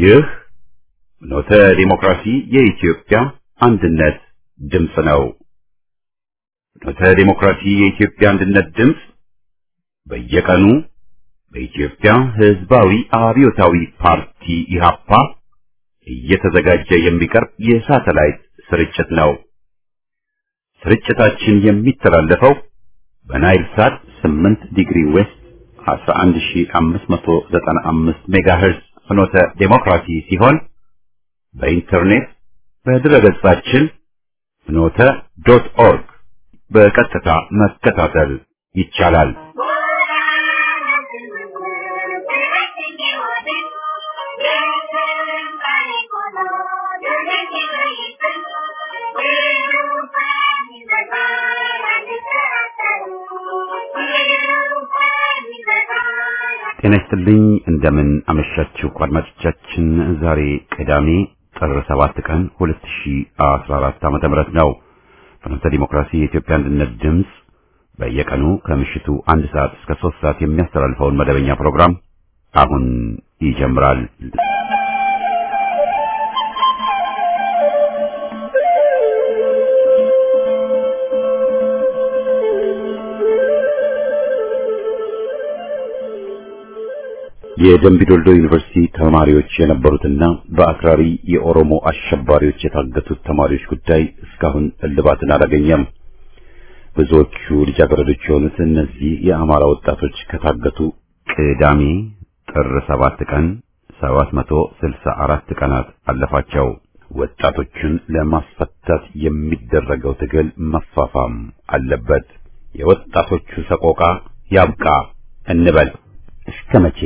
ይህ ፍኖተ ዲሞክራሲ የኢትዮጵያ አንድነት ድምፅ ነው። ፍኖተ ዲሞክራሲ የኢትዮጵያ አንድነት ድምፅ በየቀኑ በኢትዮጵያ ሕዝባዊ አብዮታዊ ፓርቲ ኢህአፓ እየተዘጋጀ የሚቀርብ የሳተላይት ስርጭት ነው። ስርጭታችን የሚተላለፈው በናይል ሳት 8 ዲግሪ ዌስት 11595 ሜጋሄርዝ ፍኖተ ዴሞክራሲ ሲሆን በኢንተርኔት በድረገጻችን ፍኖተ ዶት ኦርግ በቀጥታ መከታተል ይቻላል። ጤና ይስጥልኝ። እንደምን አመሻችሁ አድማጮቻችን። ዛሬ ቅዳሜ ጥር 7 ቀን 2014 ዓመተ ምህረት ነው። ፍኖተ ዲሞክራሲ የኢትዮጵያ አንድነት ድምፅ በየቀኑ ከምሽቱ አንድ ሰዓት እስከ 3 ሰዓት የሚያስተላልፈውን መደበኛ ፕሮግራም አሁን ይጀምራል። የደምቢዶልዶ ዩኒቨርሲቲ ተማሪዎች የነበሩትና በአክራሪ የኦሮሞ አሸባሪዎች የታገቱት ተማሪዎች ጉዳይ እስካሁን እልባትን አላገኘም። ብዙዎቹ ልጃገረዶች የሆኑት እነዚህ የአማራ ወጣቶች ከታገቱ ቅዳሜ ጥር 7 ቀን 764 ቀናት አለፋቸው። ወጣቶቹን ለማስፈታት የሚደረገው ትግል መፋፋም አለበት። የወጣቶቹ ሰቆቃ ያብቃ እንበል። እስከ መቼ?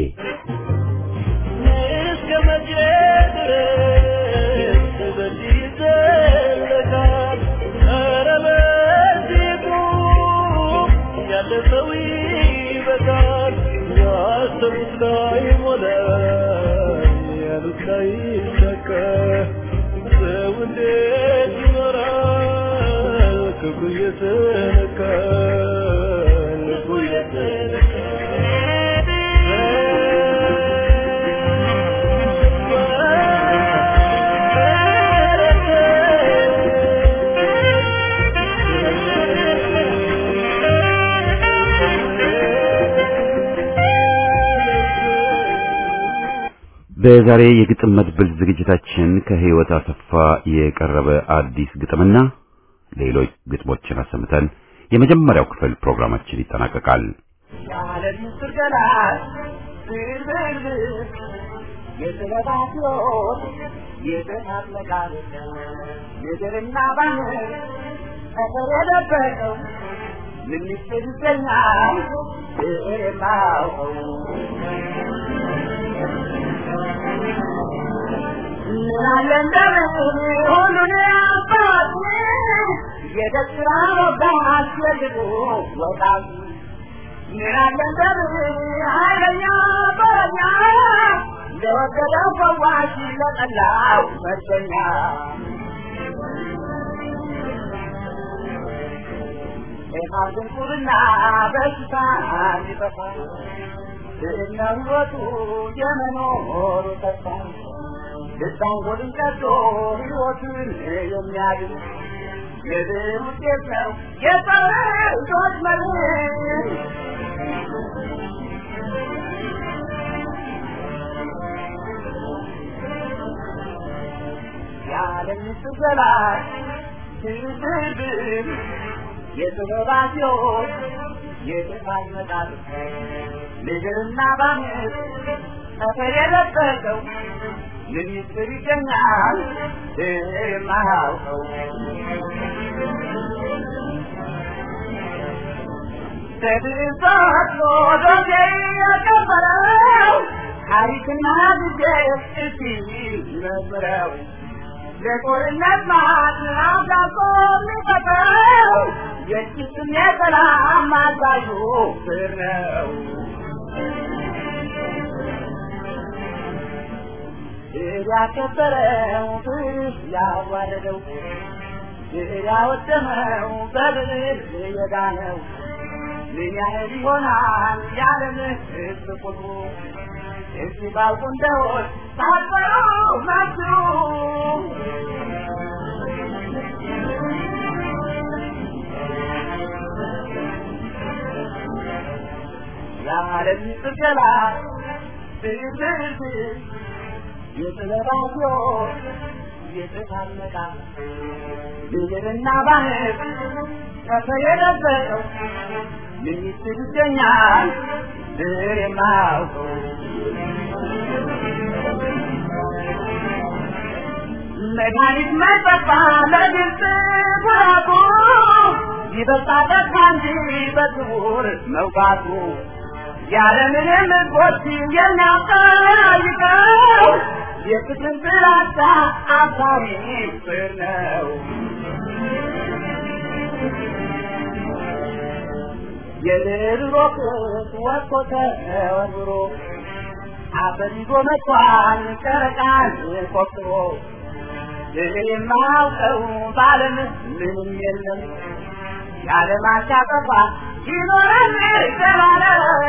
በዛሬ የግጥም መድብል ዝግጅታችን ከህይወት አሰፋ የቀረበ አዲስ ግጥምና ሌሎች ግጥሞችን አሰምተን የመጀመሪያው ክፍል ፕሮግራማችን ይጠናቀቃል። ድንቁርና በሽታ ሊጠፋ እነወቱ የመኖሩ ተስፋ ልሳንጎልን ቀዶ ሕይወትን የሚያድን የድል ውጤት ነው የሰዎች መርህ የዓለም ስገላት ድርድር የጥበባትዮች የጥፋት መጣል ምድርና ባምር ጠፈር የለበሰው ሚኒስትር ይገኛል የማያውቀው ተድሳት ሎዶሴ ያከበረው ታሪክና ጊዜ እስቲ ይመርምረው የጦርነት ማት አብዳቆ የሚፈጥረው የጭስም የሰላም አዛዡ ፍር ነው። ድል ያከበረው ብር ያዋረደው ድል ያወደመው በብር የዳነው ምን ያህል ይሆናል የዓለም ሕዝብ ቁጥሩ? እሺ ባልኩ እንደሆን ሳትፈሩ መስሉ የዓለም ጥገላ ብልብል የጥበባት ሕይወት የተታነቃ ምድርና ባህር ከፈየለበሰው ሚኒስትር ይገኛል ብር የማያውቀው መድኃኒት መጠጣ ለግልጽ ጉራቱ ይበልጣል እንጂ በስውር መውጋቱ ያለምንም ሕዝቦች የሚያጠያይቀው የፍትህ ጥላቻ አሳሪ ፍር ነው። የድሮ ክስ ወጥቶ ተወርውሮ አፈር ይዞ መጥቷል ጨረቃን ቆፍሮ ድል የማያውቀው በዓለም ምንም የለም የዓለም አሻጠፋ ይኖራል የተባለ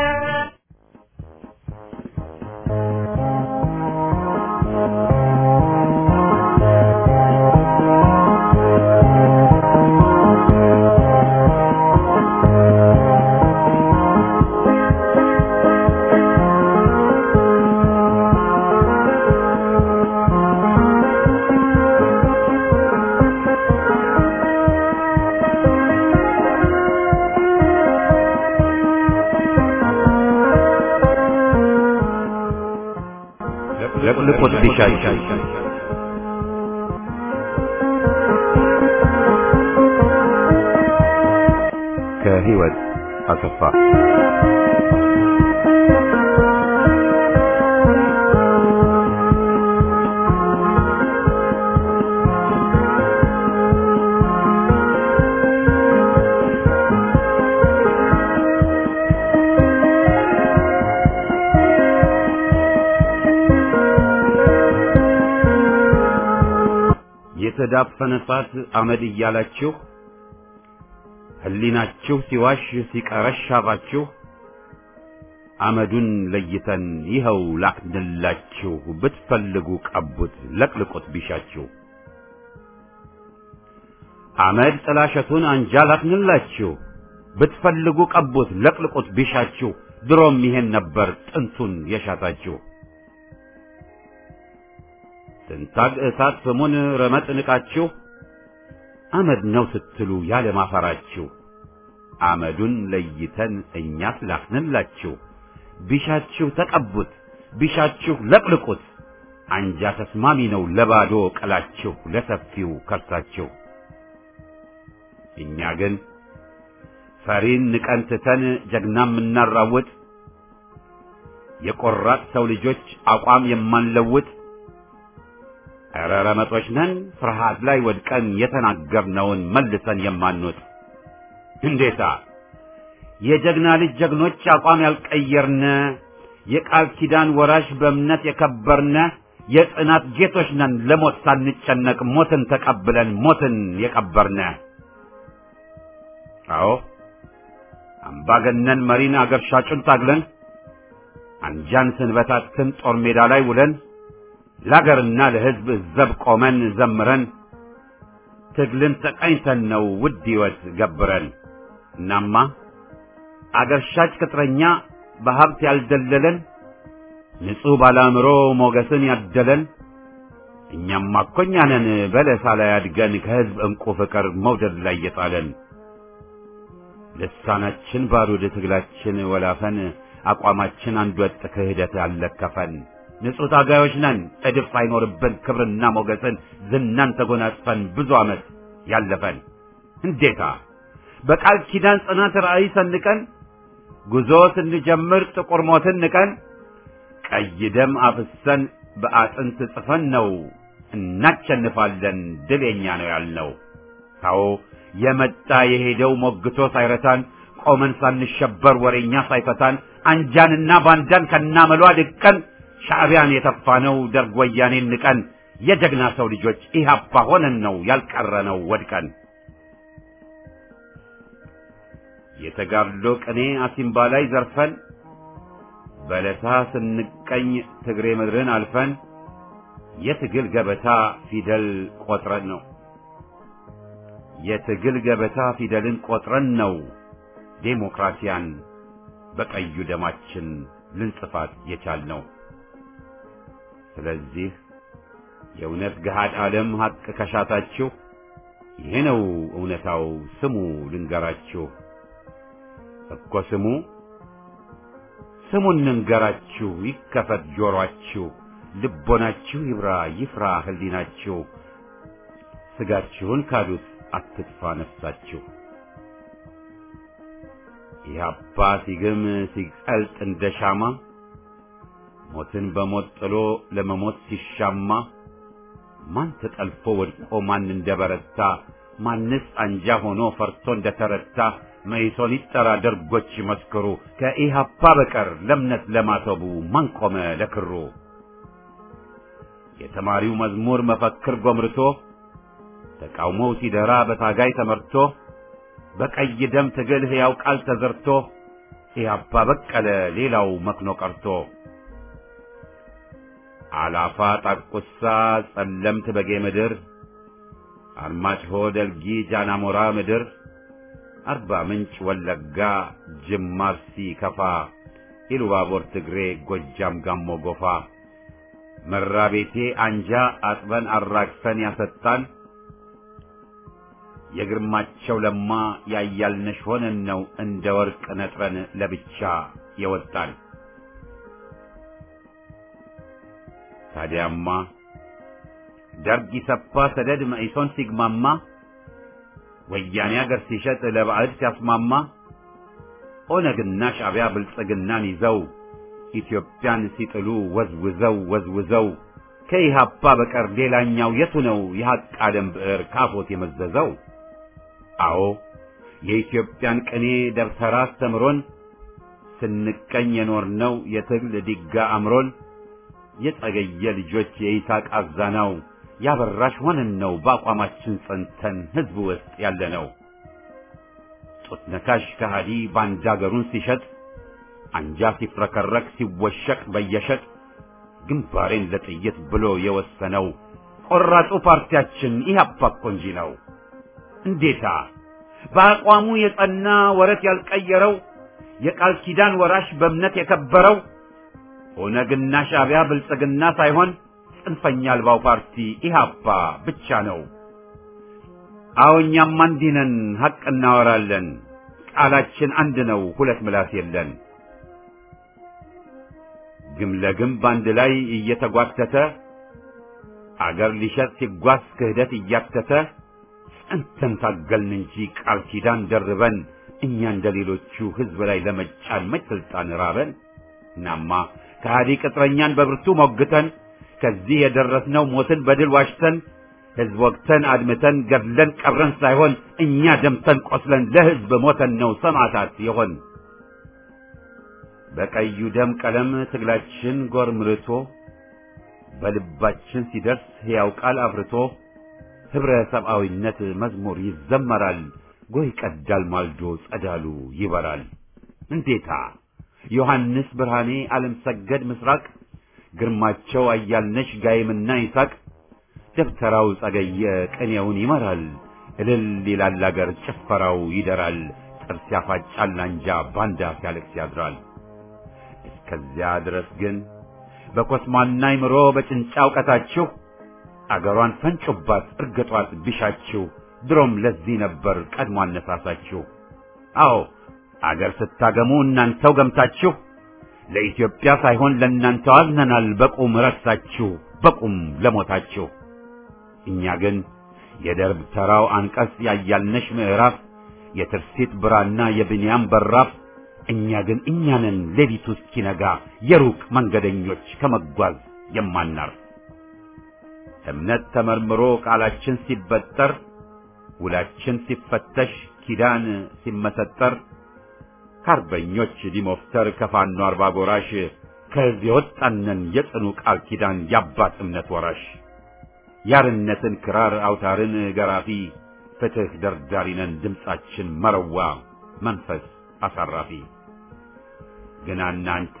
ለቁልቁት ቢሻቸው ከህይወት አሰፋ የተዳፈነ እሳት አመድ እያላችሁ ህሊናችሁ ሲዋሽ ሲቀረሽ አፋችሁ አመዱን ለይተን ይኸው ላክንላችሁ ብትፈልጉ ቀቡት ለቅልቁት ቢሻችሁ አመድ ጥላሸቱን አንጃ ላክንላችሁ ብትፈልጉ ቀቡት ለቅልቁት ቢሻችሁ ድሮም ይሄን ነበር ጥንቱን የሻታችሁ ትንታግ እሳት ስሙን ረመጥ ንቃችሁ አመድ ነው ስትሉ ያለ ማፈራችሁ አመዱን ለይተን እኛስ ላክንላችሁ ቢሻችሁ ተቀቡት ቢሻችሁ ለቅልቁት አንጃ ተስማሚ ነው ለባዶ ቀላችሁ ለሰፊው ከርሳችሁ እኛ ግን ፈሪን ንቀን ትተን ጀግና የምናራውጥ የቆራጥ ሰው ልጆች አቋም የማንለውጥ ኧረ ረመጦች ነን ፍርሃት ላይ ወድቀን የተናገርነውን መልሰን የማንወጥ እንዴታ የጀግና ልጅ ጀግኖች አቋም ያልቀየርነ የቃል ኪዳን ወራሽ በእምነት የከበርነ የጽናት ጌቶች ነን ለሞት ሳንጨነቅ ሞትን ተቀብለን ሞትን የቀበርነ አዎ አምባገነን መሪን አገር ሻጩን ታግለን አንጃን ስንበታትን ጦር ሜዳ ላይ ውለን ለአገርና ለሕዝብ ዘብ ቆመን ዘምረን ትግልን ተቃኝተን ነው ውድ ሕይወት ገብረን እናማ አገር ሻጭ ቅጥረኛ በሀብት ያልደለለን ንጹሕ ባላምሮ ሞገስን ያደለን እኛማ እኮ እኛ ነን በለሳ ላይ አድገን ከሕዝብ ዕንቁ ፍቅር መውደድ ላይ የጣለን ልሳናችን ባሩድ ትግላችን ወላፈን አቋማችን አንድ ወጥ ክህደት ያለከፈን ንጹሕ ታጋዮች ነን እድፍ ሳይኖርብን ክብርና ሞገስን ዝናን ተጎናጽፈን ብዙ ዓመት ያለፈን እንዴታ በቃል ኪዳን ጽናት ራእይ ሰንቀን ጉዞ ስንጀምር ጥቁር ሞትን ንቀን ቀይ ደም አፍሰን በአጥንት ጽፈን ነው እናሸንፋለን ድል የኛ ነው ያልነው። ታዎ የመጣ የሄደው ሞግቶ ሳይረታን ቆመን ሳንሸበር ወሬኛ ሳይፈታን አንጃንና ባንዳን ከናመሏ ድቀን ሻዕቢያን የተፋነው ደርግ ወያኔን ንቀን የጀግና ሰው ልጆች ኢህአፓ ሆነን ነው ያልቀረነው ወድቀን የተጋድሎ ቅኔ አሲምባ ላይ ዘርፈን በለሳ ስንቀኝ ትግሬ ምድርን አልፈን የትግል ገበታ ፊደል ቆጥረን ነው የትግል ገበታ ፊደልን ቆጥረን ነው ዴሞክራሲያን በቀዩ ደማችን ልንጽፋት የቻልነው። ስለዚህ የእውነት ገሃድ ዓለም ሐቅ ከሻታችሁ ይሄ ነው እውነታው፣ ስሙ ልንገራችሁ እኮ ስሙ ስሙን እንንገራችሁ፣ ይከፈት ጆሮአችሁ፣ ልቦናችሁ ይብራ ይፍራ ህሊናችሁ፣ ስጋችሁን ካዱት አትጥፋ ነፍሳችሁ። ኢህአፓ ሲግም ሲቀልጥ እንደ ሻማ ሞትን በሞት ጥሎ ለመሞት ሲሻማ ማን ተጠልፎ ወድቆ ማን እንደበረታ ማንስ አንጃ ሆኖ ፈርቶ እንደተረታ መይሶን ይጠራ ደርጎች ይመስክሩ ከኢህአፓ በቀር ለእምነት ለማተቡ ማን ቆመ ለክሩ የተማሪው መዝሙር መፈክር ጎምርቶ ተቃውሞው ሲደራ በታጋይ ተመርቶ በቀይ ደም ትግል ሕያው ቃል ተዘርቶ ኢህአፓ በቀለ ሌላው መክኖ ቀርቶ አላፋ ጣቁሳ ጸለምት በጌ ምድር አርማጭሆ ደልጊ ጃናሞራ ምድር አርባ ምንጭ ወለጋ ጅማ አርሲ ከፋ ኢሉባቦር ትግሬ ጎጃም ጋሞ ጎፋ መራቤቴ አንጃ አጥበን አራግፈን ያሰጣን የግርማቸው ለማ ያያልነሽ ሆነን ነው እንደ ወርቅ ነጥረን ለብቻ የወጣን። ታዲያማ ደርግ ኢሰፓ ሰደድ መኢሶን ሲግማማ ወያኔ አገር ሲሸጥ ለባዕድ ሲያስማማ ኦነግና ሻዕቢያ ብልጽግናን ይዘው ኢትዮጵያን ሲጥሉ ወዝውዘው ወዝውዘው ከኢህአፓ በቀር ሌላኛው የቱ ነው የሐቅ ዓለም ብዕር ካፎት የመዘዘው? አዎ የኢትዮጵያን ቅኔ ደብተራ አስተምሮን ስንቀኝ የኖርነው የትግል ዲጋ አምሮን የጸገየ ልጆች የይስሐቅ አዛናው ያበራሽ ሆነን ነው በአቋማችን ጸንተን ሕዝብ ውስጥ ያለነው። ጡት ነካሽ ከሃዲ ባንዳ አገሩን ሲሸጥ አንጃ ሲፍረከረክ ሲወሸቅ በየሸጥ ግንባሬን ለጥይት ብሎ የወሰነው ቆራጡ ፓርቲያችን ኢህአፓ እኮ እንጂ ነው። እንዴታ በአቋሙ የጸና ወረት ያልቀየረው የቃል ኪዳን ወራሽ በእምነት የከበረው ኦነግና ሻዕቢያ ብልጽግና ሳይሆን ጽንፈኛ አልባው ፓርቲ ኢህአፓ ብቻ ነው። አዎ እኛም እንዲህ ነን፣ ሐቅ እናወራለን። ቃላችን አንድ ነው፣ ሁለት ምላስ የለን። ግም ለግም በአንድ ላይ እየተጓተተ አገር ሊሸጥ ሲጓዝ ክህደት እያተተ ጸንተን ታገልን እንጂ ቃል ኪዳን ደርበን እኛ እንደ ሌሎቹ ሕዝብ ላይ ለመጫን መች ስልጣን ራበን። እናማ ከሃዲ ቅጥረኛን በብርቱ ሞግተን ከዚህ የደረስነው ሞትን በድል ዋሽተን ሕዝብ ወግተን አድምተን ገድለን ቀብረን ሳይሆን እኛ ደምተን ቆስለን ለሕዝብ ሞተን ነው ሰማዕታት የሆን። በቀዩ ደም ቀለም ትግላችን ጎርምርቶ በልባችን ሲደርስ ሕያው ቃል አፍርቶ ኅብረ ሰብአዊነት መዝሙር ይዘመራል። ጎህ ይቀዳል ማልዶ ጸዳሉ ይበራል። እንዴታ ዮሐንስ ብርሃኔ፣ ዓለም ሰገድ ምስራቅ፣ ግርማቸው አያልነሽ ጋይምና ይሳቅ፣ ደብተራው ጸገየ ቅኔውን ይመራል። እልል ይላል አገር ጭፈራው ይደራል። ጥርስ ያፋጫል አንጃ ባንዳ ሲያለቅስ ያድራል። እስከዚያ ድረስ ግን በኮስማና ይምሮ በጭንጫ እውቀታችሁ አገሯን ፈንጩባት እርግጧት ቢሻችሁ ድሮም ለዚህ ነበር ቀድሞ አነሳሳችሁ። አዎ አገር ስታገሙ እናንተው ገምታችሁ ለኢትዮጵያ ሳይሆን ለእናንተው አዝነናል በቁም ረሳችሁ በቁም ለሞታችሁ። እኛ ግን የደርብ ተራው አንቀጽ ያያልነሽ ምዕራፍ የትርሲት ብራና የብንያም በራፍ እኛ ግን እኛ ነን ሌሊቱ እስኪነጋ የሩቅ መንገደኞች ከመጓዝ የማናርፍ እምነት ተመርምሮ ቃላችን ሲበጠር ውላችን ሲፈተሽ ኪዳን ሲመሰጠር ከአርበኞች ዲሞፍተር ከፋኖ አርባ ጎራሽ ከዚህ የወጣነን የጽኑ ቃል ኪዳን የአባት እምነት ወራሽ ያርነትን ክራር አውታርን ገራፊ ፍትህ ደርዳሪነን ድምፃችን መረዋ መንፈስ አሳራፊ ግና እናንተ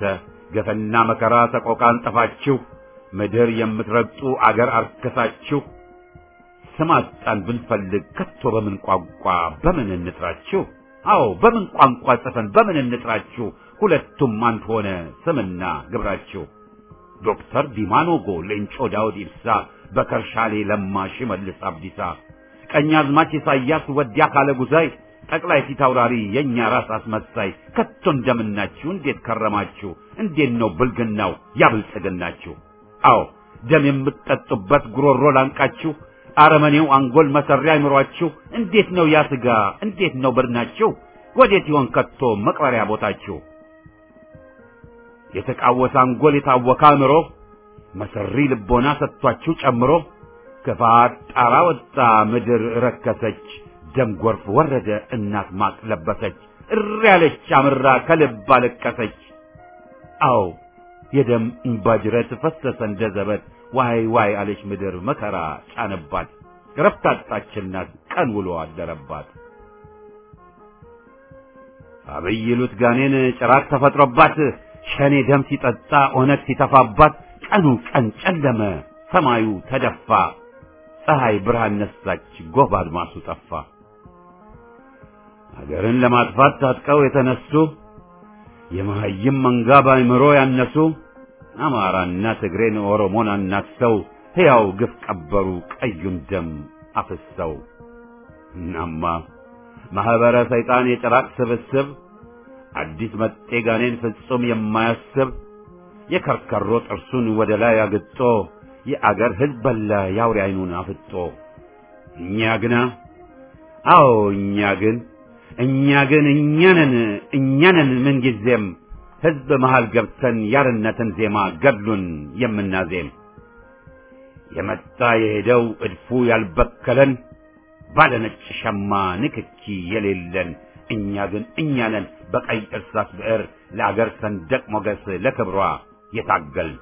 ገፈና መከራ ሰቆቃን ጠፋችሁ ምድር የምትረግጡ አገር አርከሳችሁ ስም አጣን ብንፈልግ ከቶ በምን ቋንቋ በምን እንጥራችሁ? አዎ በምን ቋንቋ ጽፈን በምን እንጥራችሁ? ሁለቱም አንድ ሆነ ስምና ግብራችሁ። ዶክተር ዲማ ኖጎ፣ ሌንጮ ዳውድ ኢብሳ፣ በከርሻሌ ለማ፣ ሽመልስ አብዲሳ፣ ቀኛዝማች ኢሳያስ ወዲያ ካለ ጉዛይ፣ ጠቅላይ ፊት አውራሪ የእኛ ራስ አስመሳይ ከቶ እንደምናችሁ እንዴት ከረማችሁ? እንዴት ነው ብልግናው ያብልጽግናችሁ? አዎ ደም የምትጠጡበት ጉሮሮ ላንቃችሁ አረመኔው አንጎል መሰሪያ አይምሯችሁ እንዴት ነው ያ ስጋ እንዴት ነው በድናችሁ ወዴት ይሆን ከቶ መቅበሪያ ቦታችሁ የተቃወሰ አንጎል የታወከ አእምሮ መሰሪ ልቦና ሰጥቷችሁ ጨምሮ ክፋት ጣራ ወጣ ምድር ረከሰች ደም ጎርፍ ወረደ እናት ማቅ ለበሰች እሪ ያለች አምራ ከልብ አለቀሰች አዎ የደም እንባ ጅረት ፈሰሰ እንደ ዘበት ዋይ ዋይ አለች ምድር መከራ ጫነባት ረፍት አጣችናት ቀን ውሎ አደረባት አብይ ይሉት ጋኔን ጭራት ተፈጥሮባት ሸኔ ደም ሲጠጣ ኦነግ ሲተፋባት ቀኑ ቀን ጨለመ ሰማዩ ተደፋ ፀሐይ ብርሃን ነሳች ጎህ አድማሱ ጠፋ ሀገርን ለማጥፋት ታጥቀው የተነሱ የመሀይም መንጋ ባይምሮ ያነሱ አማራና ትግሬን ኦሮሞን አናሰው ሕያው ግፍ ቀበሩ ቀዩን ደም አፍሰው። እናማ ማኅበረ ሰይጣን የጭራቅ ስብስብ አዲስ መጤ ጋኔን ፍጹም የማያስብ የከርከሮ ጥርሱን ወደ ላይ አግጦ የአገር ሕዝብ በላ የአውሬ ዓይኑን አፍጦ እኛ ግና አዎ እኛ ግን እኛ ግን እኛንን እኛንን ምንጊዜም ሕዝብ መሃል ገብተን ያርነትን ዜማ ገድሉን የምናዜም የመጣ የሄደው እድፉ ያልበከለን ባለ ነጭ ሸማ ንክኪ የሌለን እኛ ግን እኛ ነን በቀይ እርሳስ ብዕር ለአገር ሰንደቅ ሞገስ ለክብሯ የታገል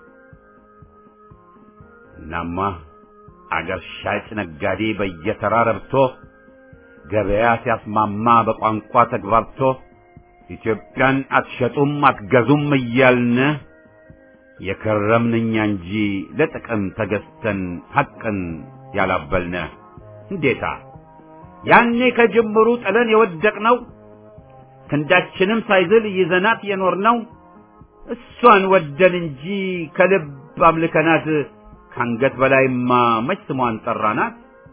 እናማ አገር ሻጭ ነጋዴ በየተራ ረብቶ ገበያ ሲያስማማ በቋንቋ ተግባብቶ ኢትዮጵያን አትሸጡም አትገዙም እያልነ የከረምን እኛ እንጂ ለጥቅም ተገዝተን ሐቅን ያላበልነ እንዴታ ያኔ ከጅምሩ ጥለን የወደቅነው ክንዳችንም ሳይዝል ይዘናት የኖርነው እሷን ወደን እንጂ ከልብ አምልከናት ከአንገት በላይማ መች ስሟን ጠራናት።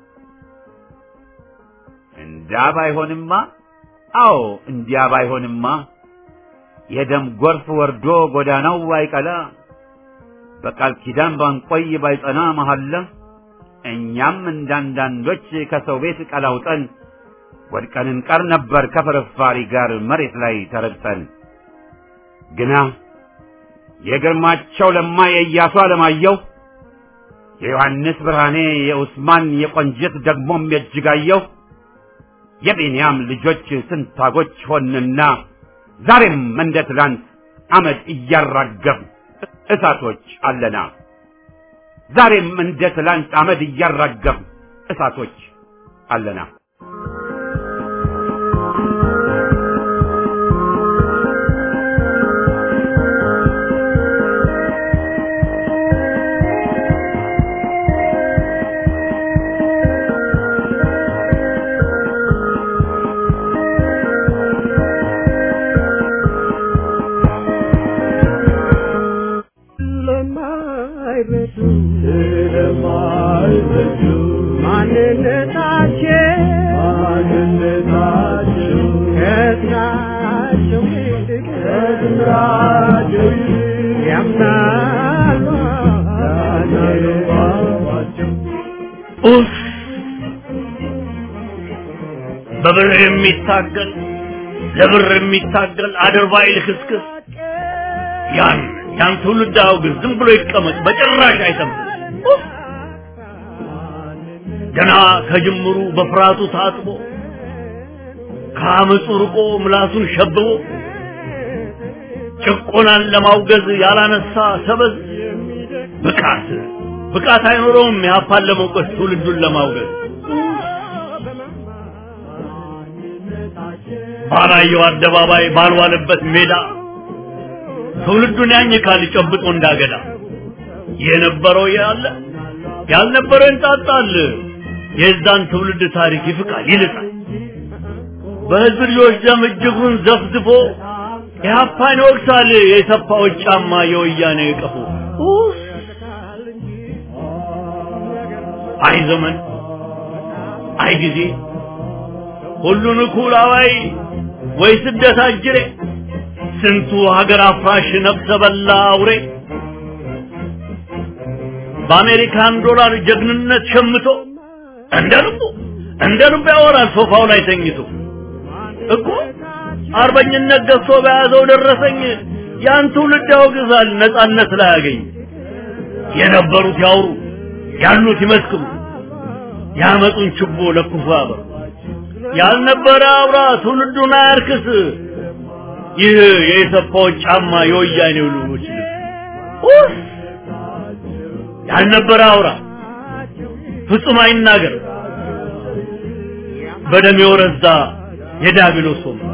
እንዳ ባይሆንማ አዎ እንዲያ ባይሆንማ የደም ጎርፍ ወርዶ ጎዳናው ባይቀላ በቃል ኪዳን ባንቆይ ባይጸና መሐላ እኛም እንዳንዳንዶች ከሰው ቤት ቀላውጠን ወድቀን እንቀር ነበር ከፍርፋሪ ጋር መሬት ላይ ተረግጠን። ግና የግርማቸው ለማ የኢያሱ አለማየሁ የዮሐንስ ብርሃኔ የኡስማን የቆንጅት ደግሞም የእጅጋየሁ የቢንያም ልጆች ስንታጎች ሆንና ዛሬም እንደ ትላንት አመድ እያራገፍ እሳቶች አለና ዛሬም እንደ ትላንት አመድ እያራገፍ እሳቶች አለና ስለማይረዱ ስለማይረዱ ማንነታቸው ማንነታቸው ከስራቸው ይልቅ ከስራቸው ይልቅ ያምናሉ ያምናሉ ኡፍ! በብር የሚታገል ለብር የሚታገል አድርባይ ልክስክስ ያን ያን ትውልድ አውግዝ፣ ዝም ብሎ ይቀመጥ፣ በጭራሽ አይሰማም። ኡፍ! ገና ከጅምሩ በፍርሃቱ ታጥቦ ከአመፁ ርቆ ምላሱን ሸብቦ ጭቆናን ለማውገዝ ያላነሳ ሰበዝ ብቃት ብቃት አይኖረውም ያፋን ለመውቀስ ትውልዱን ለማውገዝ ባላየው አደባባይ ባልዋለበት ሜዳ ትውልዱን ያኝካል ጨብጦ እንዳገዳ የነበረው ያለ ያልነበረው እንጣጣል የዛን ትውልድ ታሪክ ይፍቃል ይልጣል በህዝብ ልጆች ደም እጅጉን ዘፍዝፎ ኢህአፓን ይወቅሳል የሰፋዎች ጫማ የወያኔ ቀፎ አይ ዘመን አይ ጊዜ ሁሉን እኩል አዋይ ወይ ስደት አጅሬ ስንቱ ሀገር አፍራሽ ነፍሰ በላ አውሬ በአሜሪካን ዶላር ጀግንነት ሸምቶ እንደ ልቡ እንደ ልቡ ያወራል ሶፋው ላይ ተኝቶ እኮ አርበኝነት ገዝቶ በያዘው ደረሰኝ ያን ትውልድ ያወግዛል ነጻነት ላይ ያገኝ የነበሩት ያውሩ ያሉት ይመስክሩ ያመጡን ችቦ ለኩፉ ያበሩ ያልነበረ አብራ ትውልዱን አያርክስ ይህ የኢሰፓዎች ጫማ የወያኔው ልጆች ልብስ ያልነበረ አውራ ፍጹም አይናገር በደም የወረዛ የዳቢሎስ ወንበር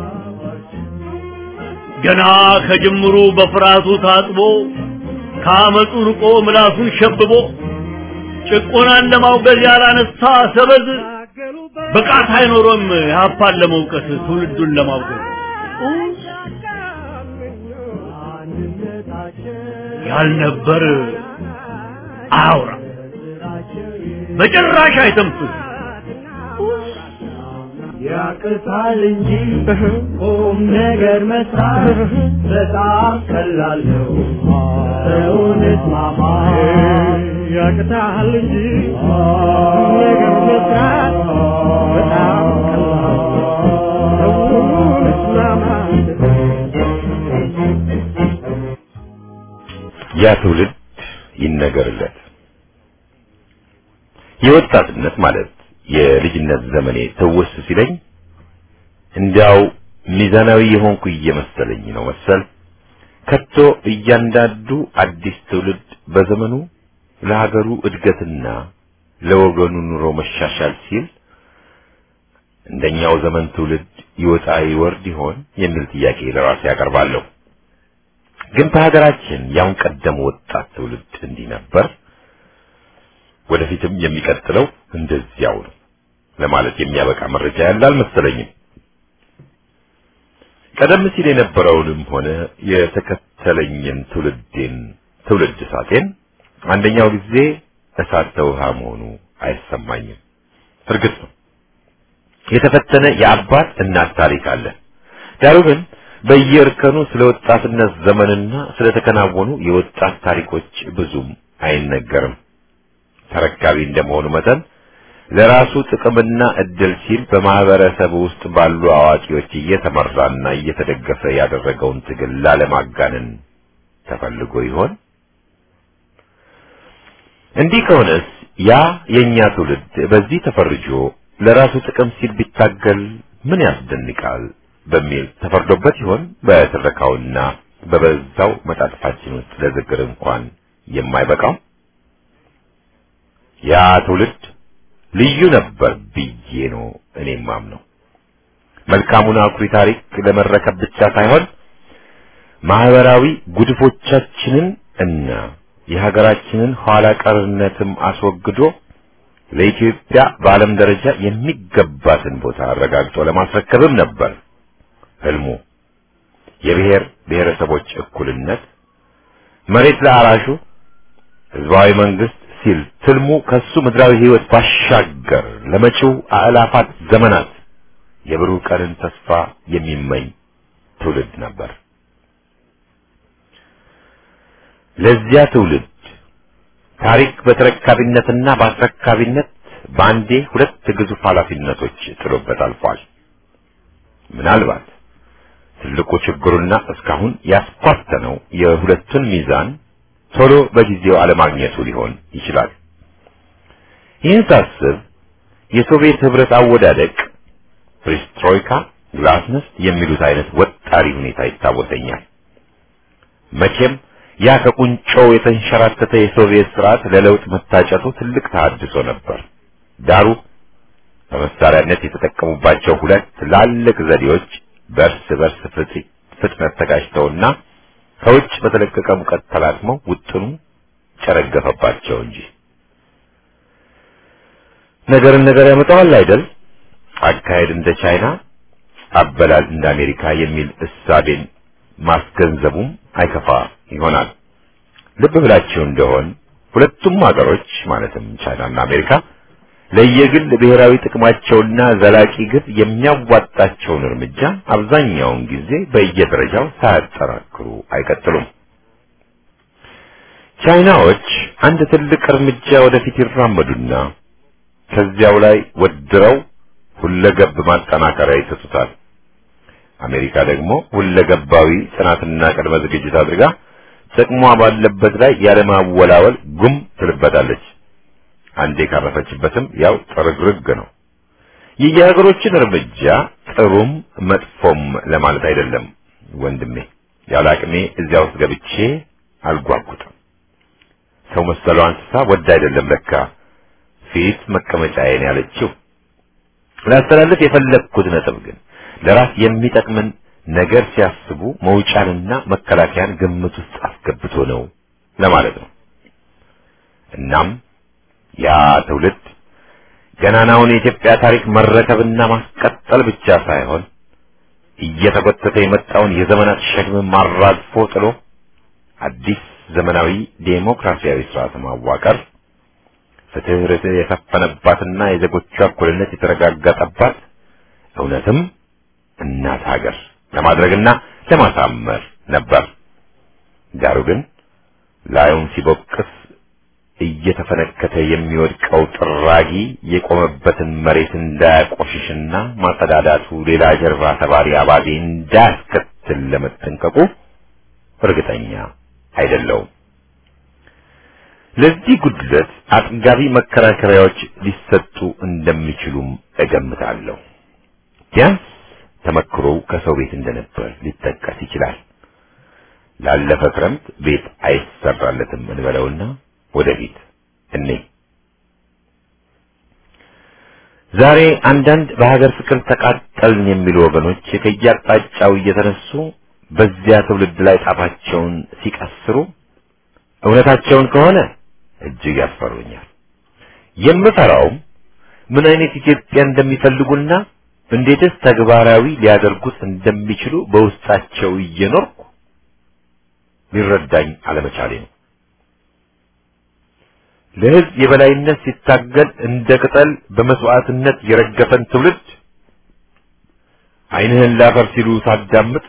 ገና ከጅምሩ በፍርሃቱ ታጥቦ ከአመፁ ርቆ ምላሱን ሸብቦ ጭቆናን ለማውገዝ ያላነሳ ሰበዝ ብቃት አይኖሮም ያፓን ለመውቀስ ትውልዱን ለማውገዝ ያልነበር አያውራ በጭራሽ አይተንፍስ ያቅታል እንጂ ቁም ነገር መስራት በጣም ቀላል ነው። ሰውን እስማማ ያቅታል እንጂ ቁም ነገር መስራት በጣም ቀላል ነው። ሰውን እስማማ ያ ትውልድ ይነገርለት። የወጣትነት ማለት የልጅነት ዘመኔ ትውስ ሲለኝ እንዲያው ሚዛናዊ የሆንኩ እየመሰለኝ ነው መሰል። ከቶ እያንዳንዱ አዲስ ትውልድ በዘመኑ ለሀገሩ እድገትና ለወገኑ ኑሮ መሻሻል ሲል እንደኛው ዘመን ትውልድ ይወጣ ይወርድ ይሆን የሚል ጥያቄ ለራሴ ያቀርባለሁ። ግን በሀገራችን ያሁን ቀደም ወጣት ትውልድ እንዲህ ነበር፣ ወደፊትም የሚቀጥለው እንደዚያው ነው ለማለት የሚያበቃ መረጃ ያለ አልመሰለኝም። ቀደም ሲል የነበረውንም ሆነ የተከተለኝን ትውልዴን ትውልድ እሳቴን አንደኛው ጊዜ እሳት ተውሃ መሆኑ አይሰማኝም። እርግጥ ነው የተፈተነ የአባት እናት ታሪክ አለ። ዳሩ ግን በየእርከኑ ስለ ወጣትነት ዘመንና ስለተከናወኑ የወጣት ታሪኮች ብዙም አይነገርም። ተረካቢ እንደመሆኑ መጠን ለራሱ ጥቅምና እድል ሲል በማህበረሰብ ውስጥ ባሉ አዋቂዎች እየተመራና እየተደገፈ ያደረገውን ትግል ላለማጋነን ተፈልጎ ይሆን? እንዲህ ከሆነስ ያ የኛ ትውልድ በዚህ ተፈርጆ ለራሱ ጥቅም ሲል ቢታገል ምን ያስደንቃል በሚል ተፈርዶበት ይሆን? በትረካውና በበዛው መጣጥፋችን ውስጥ ለዝግር እንኳን የማይበቃው ያ ትውልድ ልዩ ነበር ብዬ ነው እኔ ማምነው። መልካሙን አኩሪ ታሪክ ለመረከብ ብቻ ሳይሆን ማህበራዊ ጉድፎቻችንን እና የሀገራችንን ኋላ ቀርነትም አስወግዶ ለኢትዮጵያ በዓለም ደረጃ የሚገባትን ቦታ አረጋግጦ ለማስረከብም ነበር ህልሙ። የብሔር ብሔረሰቦች እኩልነት፣ መሬት ለአራሹ፣ ህዝባዊ መንግስት ሲል ትልሙ ከሱ ምድራዊ ህይወት ባሻገር ለመጪው አእላፋት ዘመናት የብሩህ ቀንን ተስፋ የሚመኝ ትውልድ ነበር። ለዚያ ትውልድ ታሪክ በተረካቢነትና በአስረካቢነት በአንዴ ሁለት ግዙፍ ኃላፊነቶች ጥሎበት አልፏል። ምናልባት ትልቁ ችግሩና እስካሁን ያስኳተነው የሁለቱን ሚዛን ቶሎ በጊዜው አለማግኘቱ ሊሆን ይችላል። ይህን ሳስብ የሶቪየት ህብረት አወዳደቅ ፕሪስትሮይካ፣ ግላስነስት የሚሉት አይነት ወጣሪ ሁኔታ ይታወሰኛል። መቼም ያ ከቁንጮው የተንሸራተተ የሶቪየት ስርዓት ለለውጥ መታጨቱ ትልቅ ተሐድሶ ነበር። ዳሩ በመሳሪያነት የተጠቀሙባቸው ሁለት ትላልቅ ዘዴዎች በእርስ በርስ ፍጥነት ተጋጭተውና ከውጭ በተለቀቀ ሙቀት ተላትመው ውጥኑ ጨረገፈባቸው እንጂ ነገርን ነገር ያመጣዋል አይደል? አካሄድ እንደ ቻይና አበላል እንደ አሜሪካ የሚል እሳቤን ማስገንዘቡም አይከፋ ይሆናል። ልብ ብላችሁ እንደሆን ሁለቱም ሀገሮች ማለትም ቻይናና አሜሪካ ለየግል ብሔራዊ ጥቅማቸውና ዘላቂ ግብ የሚያዋጣቸውን እርምጃ አብዛኛውን ጊዜ በየደረጃው ሳያጠራክሩ አይቀጥሉም። ቻይናዎች አንድ ትልቅ እርምጃ ወደፊት ይራመዱና ከዚያው ላይ ወድረው ሁለገብ ማጠናከሪያ ይሰጡታል። አሜሪካ ደግሞ ሁለገባዊ ጥናትና ቅድመ ዝግጅት አድርጋ ጥቅሟ ባለበት ላይ ያለማወላወል ጉም ትልበታለች። አንዴ ካረፈችበትም ያው ጥርግርግ ነው። የየሀገሮችን እርምጃ ጥሩም መጥፎም ለማለት አይደለም ወንድሜ። ያለ አቅሜ እዚያ ውስጥ ገብቼ አልጓጉጥም። ሰው መሰለው እንስሳ ወድ አይደለም ለካ ፊት መቀመጫዬን ያለችው። ላስተላልፍ የፈለግኩት ነጥብ ግን ለራስ የሚጠቅምን ነገር ሲያስቡ መውጫንና መከላከያን ግምት ውስጥ አስገብቶ ነው ለማለት ነው። እናም ያ ትውልድ ገናናውን የኢትዮጵያ ታሪክ መረከብና ማስቀጠል ብቻ ሳይሆን እየተጎተተ የመጣውን የዘመናት ሸክም ማራግፎ ጥሎ አዲስ ዘመናዊ ዴሞክራሲያዊ ስርዓት ማዋቀር ፍትህ፣ ርትዕ የሰፈነባትና የዜጎቿ እኩልነት የተረጋገጠባት እውነትም እናት ሀገር ለማድረግና ለማሳመር ነበር። ዳሩ ግን ላዩን ሲቦቅስ እየተፈነከተ የሚወድቀው ጥራጊ የቆመበትን መሬት እንዳያቆሽሽና ማጸዳዳቱ ሌላ ጀርባ ተባሪ አባዜ እንዳያስከትል ለመጠንቀቁ እርግጠኛ አይደለውም። ለዚህ ጉድለት አጥጋቢ መከራከሪያዎች ሊሰጡ እንደሚችሉም እገምታለሁ። ቢያንስ ተመክሮው ከሰው ቤት እንደነበር ሊጠቀስ ይችላል። ላለፈ ክረምት ቤት አይሰራለትም እንበለውና ወደፊት እኔ ዛሬ አንዳንድ በሀገር ፍቅር ተቃጠልን የሚሉ ወገኖች ከየአቅጣጫው እየተነሱ በዚያ ትውልድ ላይ ጣፋቸውን ሲቀስሩ እውነታቸውን ከሆነ እጅግ ያስፈሩኛል። የምፈራውም ምን አይነት ኢትዮጵያ እንደሚፈልጉና እንዴትስ ተግባራዊ ሊያደርጉት እንደሚችሉ በውስጣቸው እየኖርኩ ሊረዳኝ አለመቻሌ ነው። ለሕዝብ የበላይነት ሲታገል እንደ ቅጠል በመስዋዕትነት የረገፈን ትውልድ ዓይንህን ላፈር ሲሉ ሳዳምጥ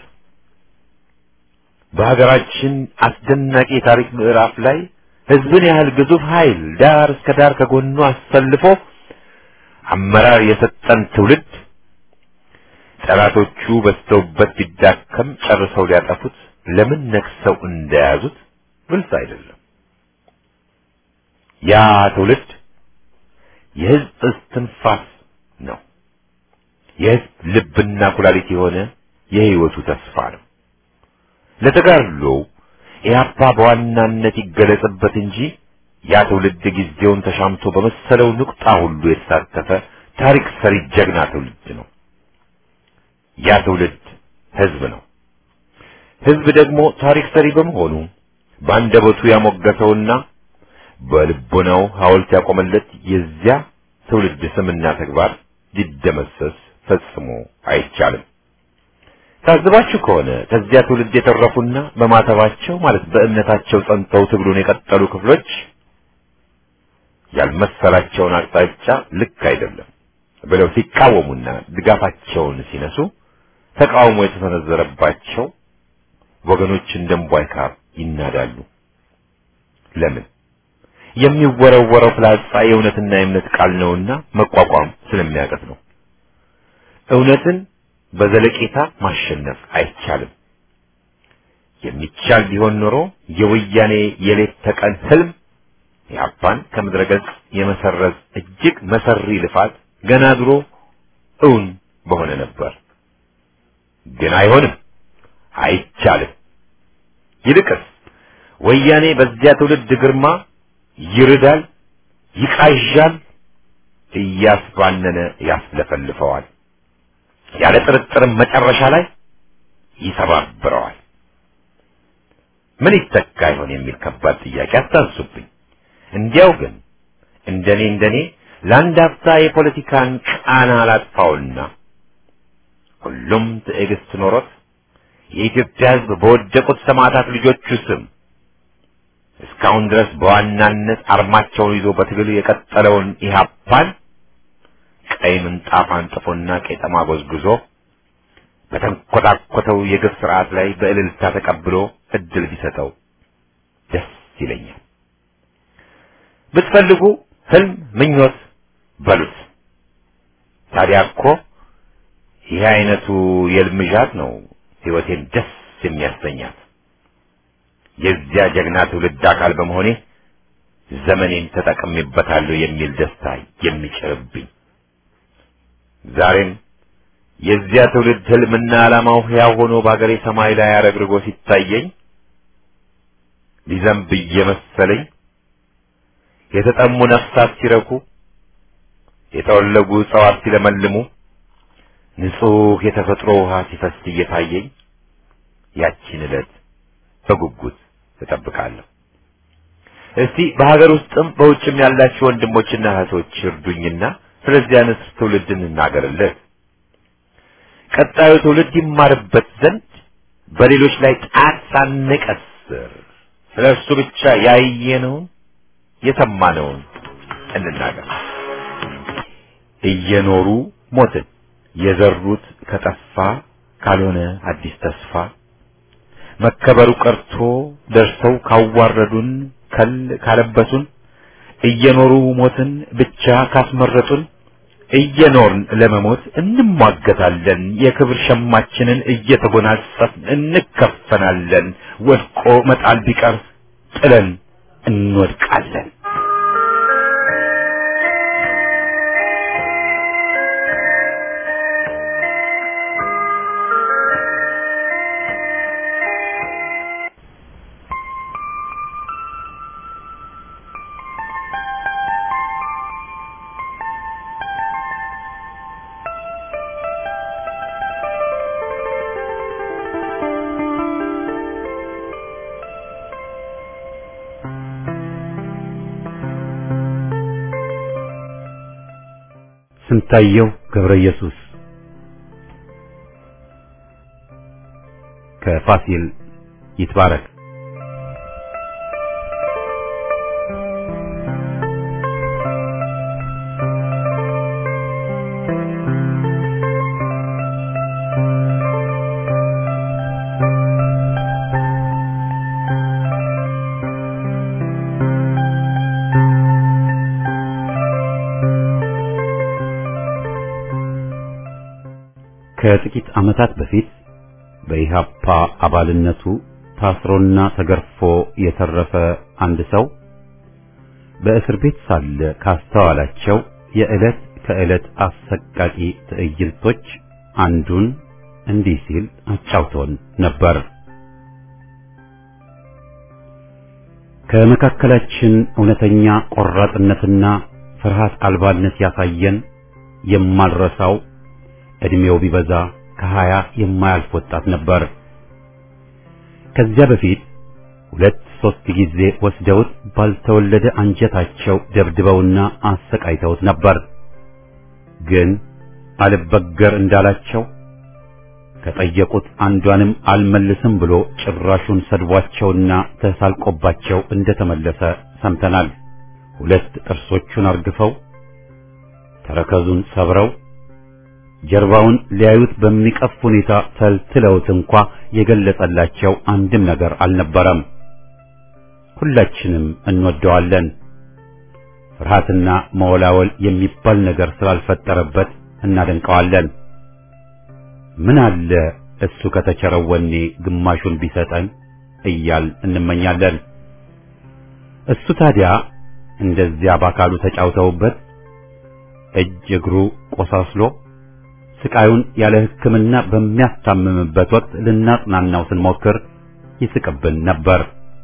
በሀገራችን አስደናቂ የታሪክ ምዕራፍ ላይ ሕዝብን ያህል ግዙፍ ኃይል ዳር እስከ ዳር ከጎኑ አሰልፎ አመራር የሰጠን ትውልድ ጠላቶቹ በዝተውበት ቢዳከም ጨርሰው ሊያጠፉት ለምን ነክሰው እንደያዙት ግልጽ አይደለም። ያ ትውልድ የሕዝብ እስትንፋስ ነው። የሕዝብ ልብና ኩላሊት የሆነ የሕይወቱ ተስፋ ነው። ለተጋድሎ ኢህአፓ በዋናነት ይገለጽበት እንጂ ያ ትውልድ ጊዜውን ተሻምቶ በመሰለው ንቁጣ ሁሉ የተሳተፈ ታሪክ ሰሪ ጀግና ትውልድ ነው። ያ ትውልድ ሕዝብ ነው። ሕዝብ ደግሞ ታሪክ ሰሪ በመሆኑ በአንደበቱ ያሞገሰውና በልቦናው ሐውልት ያቆመለት የዚያ ትውልድ ስምና ተግባር ሊደመሰስ ፈጽሞ አይቻልም። ታዝባችሁ ከሆነ ከዚያ ትውልድ የተረፉና በማተባቸው ማለት በእምነታቸው ጸንተው ትግሉን የቀጠሉ ክፍሎች ያልመሰላቸውን አቅጣጫ ልክ አይደለም ብለው ሲቃወሙና ድጋፋቸውን ሲነሱ ተቃውሞ የተሰነዘረባቸው ወገኖች እንደምቧይ ካብ ይናዳሉ። ለምን? የሚወረወረው ፍላጻ የእውነትና የእምነት ቃል ነውና መቋቋም ስለሚያቀት ነው። እውነትን በዘለቄታ ማሸነፍ አይቻልም። የሚቻል ቢሆን ኖሮ የወያኔ የሌት ተቀን ህልም የአፓን ከምድረ ገጽ የመሰረዝ እጅግ መሰሪ ልፋት ገና ድሮ እውን በሆነ ነበር። ግን አይሆንም፣ አይቻልም። ይልቅስ ወያኔ በዚያ ትውልድ ግርማ ይርዳል፣ ይቃዣል፣ እያስባነነ ያስለፈልፈዋል። ያለ ጥርጥርም መጨረሻ ላይ ይሰባብረዋል። ምን ይተካ ይሆን የሚል ከባድ ጥያቄ አታንሱብኝ። እንዲያው ግን እንደኔ እንደኔ ለአንድ አፍታ የፖለቲካን ቃና አላጥፋውና ሁሉም ትዕግስት ኖሮት የኢትዮጵያ ሕዝብ በወደቁት ሰማዕታት ልጆቹ ስም እስካሁን ድረስ በዋናነት አርማቸውን ይዞ በትግል የቀጠለውን ኢህአፓን ቀይ ምንጣፍ አንጥፎና ቄጠማ ጎዝጉዞ በተንኮታኮተው የግፍ ስርዓት ላይ በእልልታ ተቀብሎ እድል ቢሰጠው ደስ ይለኛል። ብትፈልጉ ህልም፣ ምኞት በሉት። ታዲያ እኮ ይህ አይነቱ የልምዣት ነው ህይወቴን ደስ የሚያሰኛት። የዚያ ጀግና ትውልድ አካል በመሆኔ ዘመኔን ተጠቅሜበታለሁ የሚል ደስታ የሚጭርብኝ ዛሬም የዚያ ትውልድ ህልምና ዓላማው ሕያው ሆኖ በአገሬ ሰማይ ላይ አረግርጎ ሲታየኝ ሊዘንብ እየመሰለኝ የተጠሙ ነፍሳት ሲረኩ፣ የተወለጉ እጽዋት ሲለመልሙ፣ ንጹህ የተፈጥሮ ውሃ ሲፈስ እየታየኝ ያቺን ዕለት በጉጉት እጠብቃለሁ። እስቲ በሀገር ውስጥም በውጭም ያላችሁ ወንድሞችና እህቶች እርዱኝና ስለዚህ አይነት ትውልድ እንናገርለት። ቀጣዩ ትውልድ ይማርበት ዘንድ በሌሎች ላይ ጣት ሳንቀስር ስለ እርሱ ብቻ ያየነውን የሰማነውን እንናገር። እየኖሩ ሞትን የዘሩት ከጠፋ ካልሆነ አዲስ ተስፋ መከበሩ ቀርቶ ደርሰው ካዋረዱን ከል ካለበሱን እየኖሩ ሞትን ብቻ ካስመረጡን እየኖርን ለመሞት እንሟገታለን። የክብር ሸማችንን እየተጎናጸፍን እንከፈናለን። ወድቆ መጣል ቢቀር ጥለን እንወድቃለን። ስንታየው ገብረ ኢየሱስ ከፋሲል ይትባረክ ከጥቂት ዓመታት በፊት በኢሃፓ አባልነቱ ታስሮና ተገርፎ የተረፈ አንድ ሰው በእስር ቤት ሳለ ካስተዋላቸው የዕለት ከዕለት አሰቃቂ ትዕይንቶች አንዱን እንዲህ ሲል አጫውቶን ነበር። ከመካከላችን እውነተኛ ቆራጥነትና ፍርሃት አልባነት ያሳየን የማልረሳው እድሜው ቢበዛ ከሀያ የማያልፍ ወጣት ነበር። ከዚያ በፊት ሁለት ሶስት ጊዜ ወስደውት ባልተወለደ አንጀታቸው ደብድበውና አሰቃይተውት ነበር። ግን አልበገር እንዳላቸው ከጠየቁት አንዷንም አልመልስም ብሎ ጭራሹን ሰድቧቸውና ተሳልቆባቸው እንደተመለሰ ሰምተናል። ሁለት ጥርሶቹን አርግፈው ተረከዙን ሰብረው ጀርባውን ሊያዩት በሚቀፍ ሁኔታ ተልትለውት እንኳ የገለጸላቸው አንድም ነገር አልነበረም። ሁላችንም እንወደዋለን። ፍርሃትና መወላወል የሚባል ነገር ስላልፈጠረበት እናደንቀዋለን። ምን አለ እሱ ከተቸረው ወኔ ግማሹን ቢሰጠን እያል እንመኛለን። እሱ ታዲያ እንደዚያ በአካሉ ተጫውተውበት እጅ እግሩ ቆሳስሎ ስቃዩን ያለ ሕክምና በሚያስታምምበት ወቅት ልናጽናናው ስንሞክር ይስቅብን ነበር።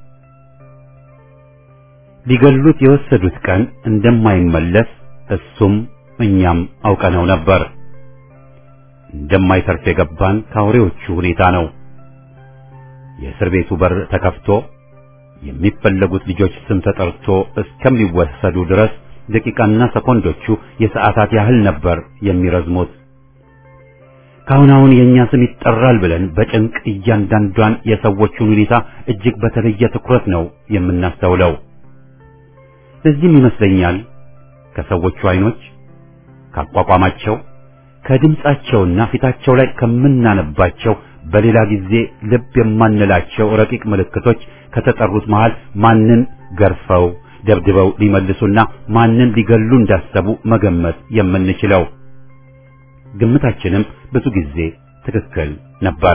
ሊገሉት የወሰዱት ቀን እንደማይመለስ እሱም እኛም አውቀነው ነበር። እንደማይተርፍ የገባን ከአውሬዎቹ ሁኔታ ነው። የእስር ቤቱ በር ተከፍቶ የሚፈለጉት ልጆች ስም ተጠርቶ እስከሚወሰዱ ድረስ ደቂቃና ሰኮንዶቹ የሰዓታት ያህል ነበር የሚረዝሙት። ካሁን አሁን የእኛ ስም ይጠራል ብለን በጭንቅ እያንዳንዷን የሰዎቹን ሁኔታ እጅግ በተለየ ትኩረት ነው የምናስተውለው። ለዚህም ይመስለኛል ከሰዎቹ አይኖች፣ ካቋቋማቸው፣ ከድምጻቸውና ፊታቸው ላይ ከምናነባቸው በሌላ ጊዜ ልብ የማንላቸው ረቂቅ ምልክቶች ከተጠሩት መሃል ማንን ገርፈው ደብድበው ሊመልሱና ማንን ሊገሉ እንዳሰቡ መገመት የምንችለው። ግምታችንም ብዙ ጊዜ ትክክል ነበር።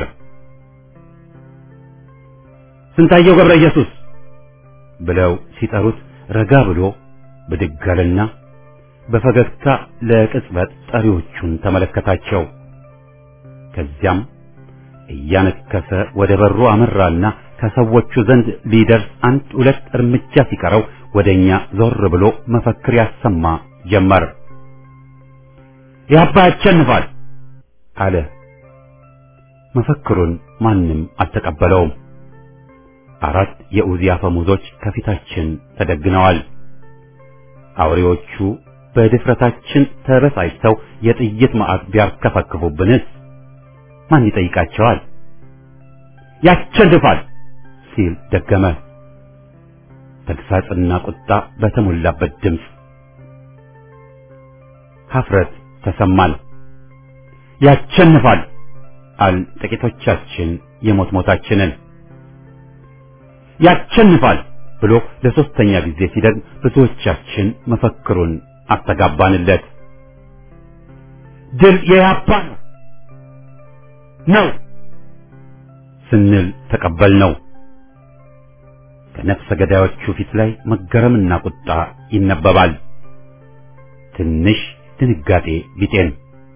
ስንታየው ገብረ ኢየሱስ ብለው ሲጠሩት ረጋ ብሎ ብድግ አለና በፈገግታ ለቅጽበት ጠሪዎቹን ተመለከታቸው። ከዚያም እያነከሰ ወደ በሩ አመራና ከሰዎቹ ዘንድ ሊደርስ አንድ ሁለት እርምጃ ሲቀረው ወደኛ ዞር ብሎ መፈክር ያሰማ ጀመር። ያባ ያሸንፋል አለ። መፈክሩን ማንም አልተቀበለውም። አራት የኡዚ አፈሙዞች ከፊታችን ተደግነዋል። አውሬዎቹ በድፍረታችን ተበሳጭተው የጥይት ማዕት ቢያርከፈክፉብንስ ማን ይጠይቃቸዋል? ያሸንፋል ሲል ደገመ። ተግሳጽና ቁጣ በተሞላበት ድምፅ ሀፍረት ተሰማን። ያሸንፋል አል ጥቂቶቻችን የሞት ሞታችንን ያሸንፋል ብሎ ለሶስተኛ ጊዜ ሲደግም ብዙዎቻችን መፈክሩን አስተጋባንለት። ድል የያፓ ነው ነው ስንል ተቀበልነው። ከነፍሰ ገዳዮቹ ፊት ላይ መገረምና ቁጣ ይነበባል። ትንሽ ድንጋጤ ቢጤን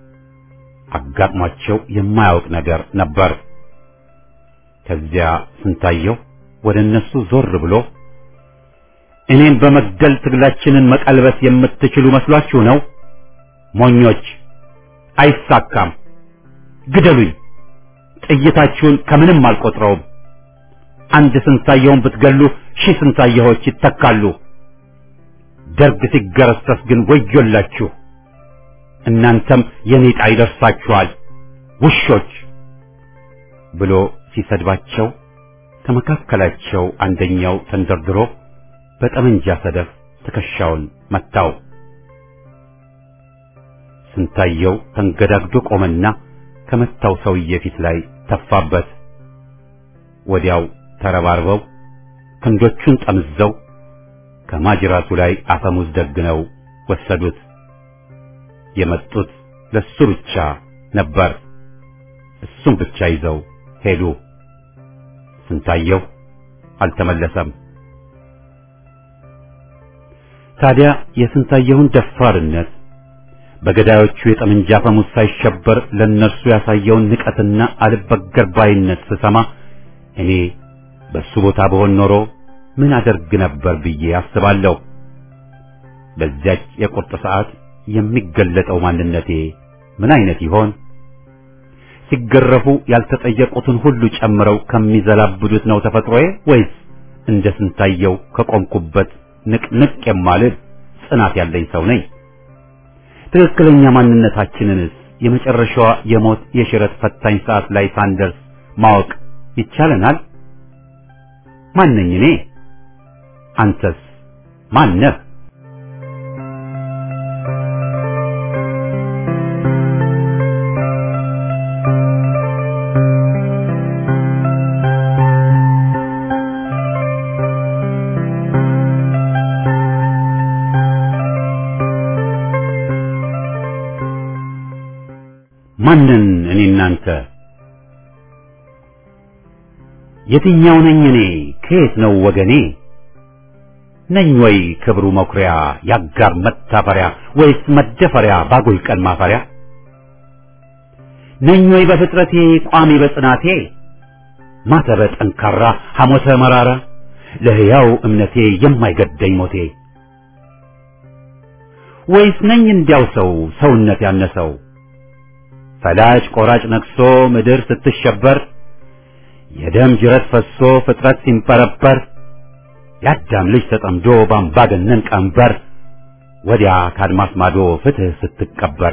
አጋጥሟቸው የማያውቅ ነገር ነበር። ከዚያ ስንታየው ወደ እነሱ ዞር ብሎ እኔን በመግደል ትግላችንን መቀልበስ የምትችሉ መስሏችሁ ነው? ሞኞች! አይሳካም። ግደሉኝ። ጥይታችሁን ከምንም አልቆጥረውም። አንድ ስንታየውን ብትገሉ ሺህ ስንታየዎች ይተካሉ። ደርግ ሲገረሰስ ግን ወዮላችሁ። እናንተም የኔ ዕጣ ይደርሳችኋል ውሾች ብሎ ሲሰድባቸው ከመካከላቸው አንደኛው ተንደርድሮ በጠመንጃ ሰደፍ ትከሻውን መታው። ስንታየው ተንገዳግዶ ቆመና ከመታው ሰውዬ ፊት ላይ ተፋበት። ወዲያው ተረባርበው ክንዶቹን ጠምዘው ከማጅራቱ ላይ አፈሙዝ ደግነው ወሰዱት። የመጡት ለሱ ብቻ ነበር። እሱም ብቻ ይዘው ሄዱ። ስንታየው አልተመለሰም። ታዲያ የስንታየውን ደፋርነት በገዳዮቹ የጠመንጃ አፈሙዝ ሳይሸበር ለነርሱ ያሳየውን ንቀትና አልበገር ባይነት ስሰማ እኔ በሱ ቦታ በሆን ኖሮ ምን አደርግ ነበር ብዬ አስባለሁ። በዚያች የቁርጥ ሰዓት የሚገለጠው ማንነቴ ምን አይነት ይሆን? ሲገረፉ ያልተጠየቁትን ሁሉ ጨምረው ከሚዘላብዱት ነው ተፈጥሮዬ ወይስ እንደ ስንታየው ከቆምኩበት ንቅንቅ የማልል ጽናት ያለኝ ሰው ነኝ? ትክክለኛ ማንነታችንንስ የመጨረሻዋ የሞት የሽረት ፈታኝ ሰዓት ላይ ሳንደርስ ማወቅ ይቻለናል? ማነኝ እኔ? አንተስ ማነህ? ማንን እኔ እናንተ? የትኛው ነኝ እኔ? ከየት ነው ወገኔ? ነኝ ወይ ክብሩ መኩሪያ ያጋር መታፈሪያ ወይስ መደፈሪያ ባጉል ቀን ማፈሪያ? ነኝ ወይ በፍጥረቴ ቋሚ በጽናቴ ማተበ ጠንካራ ሐሞተ መራራ ለሕያው እምነቴ የማይገደኝ ሞቴ ወይስ ነኝ እንዲያው ሰው ሰውነት ያነሰው ፈላጭ ቆራጭ ነግሶ ምድር ስትሸበር የደም ጅረት ፈሶ ፍጥረት ሲንበረበር የአዳም ልጅ ተጠምዶ በአምባገነን ቀንበር ወዲያ ካድማስ ማዶ ፍትህ ስትቀበር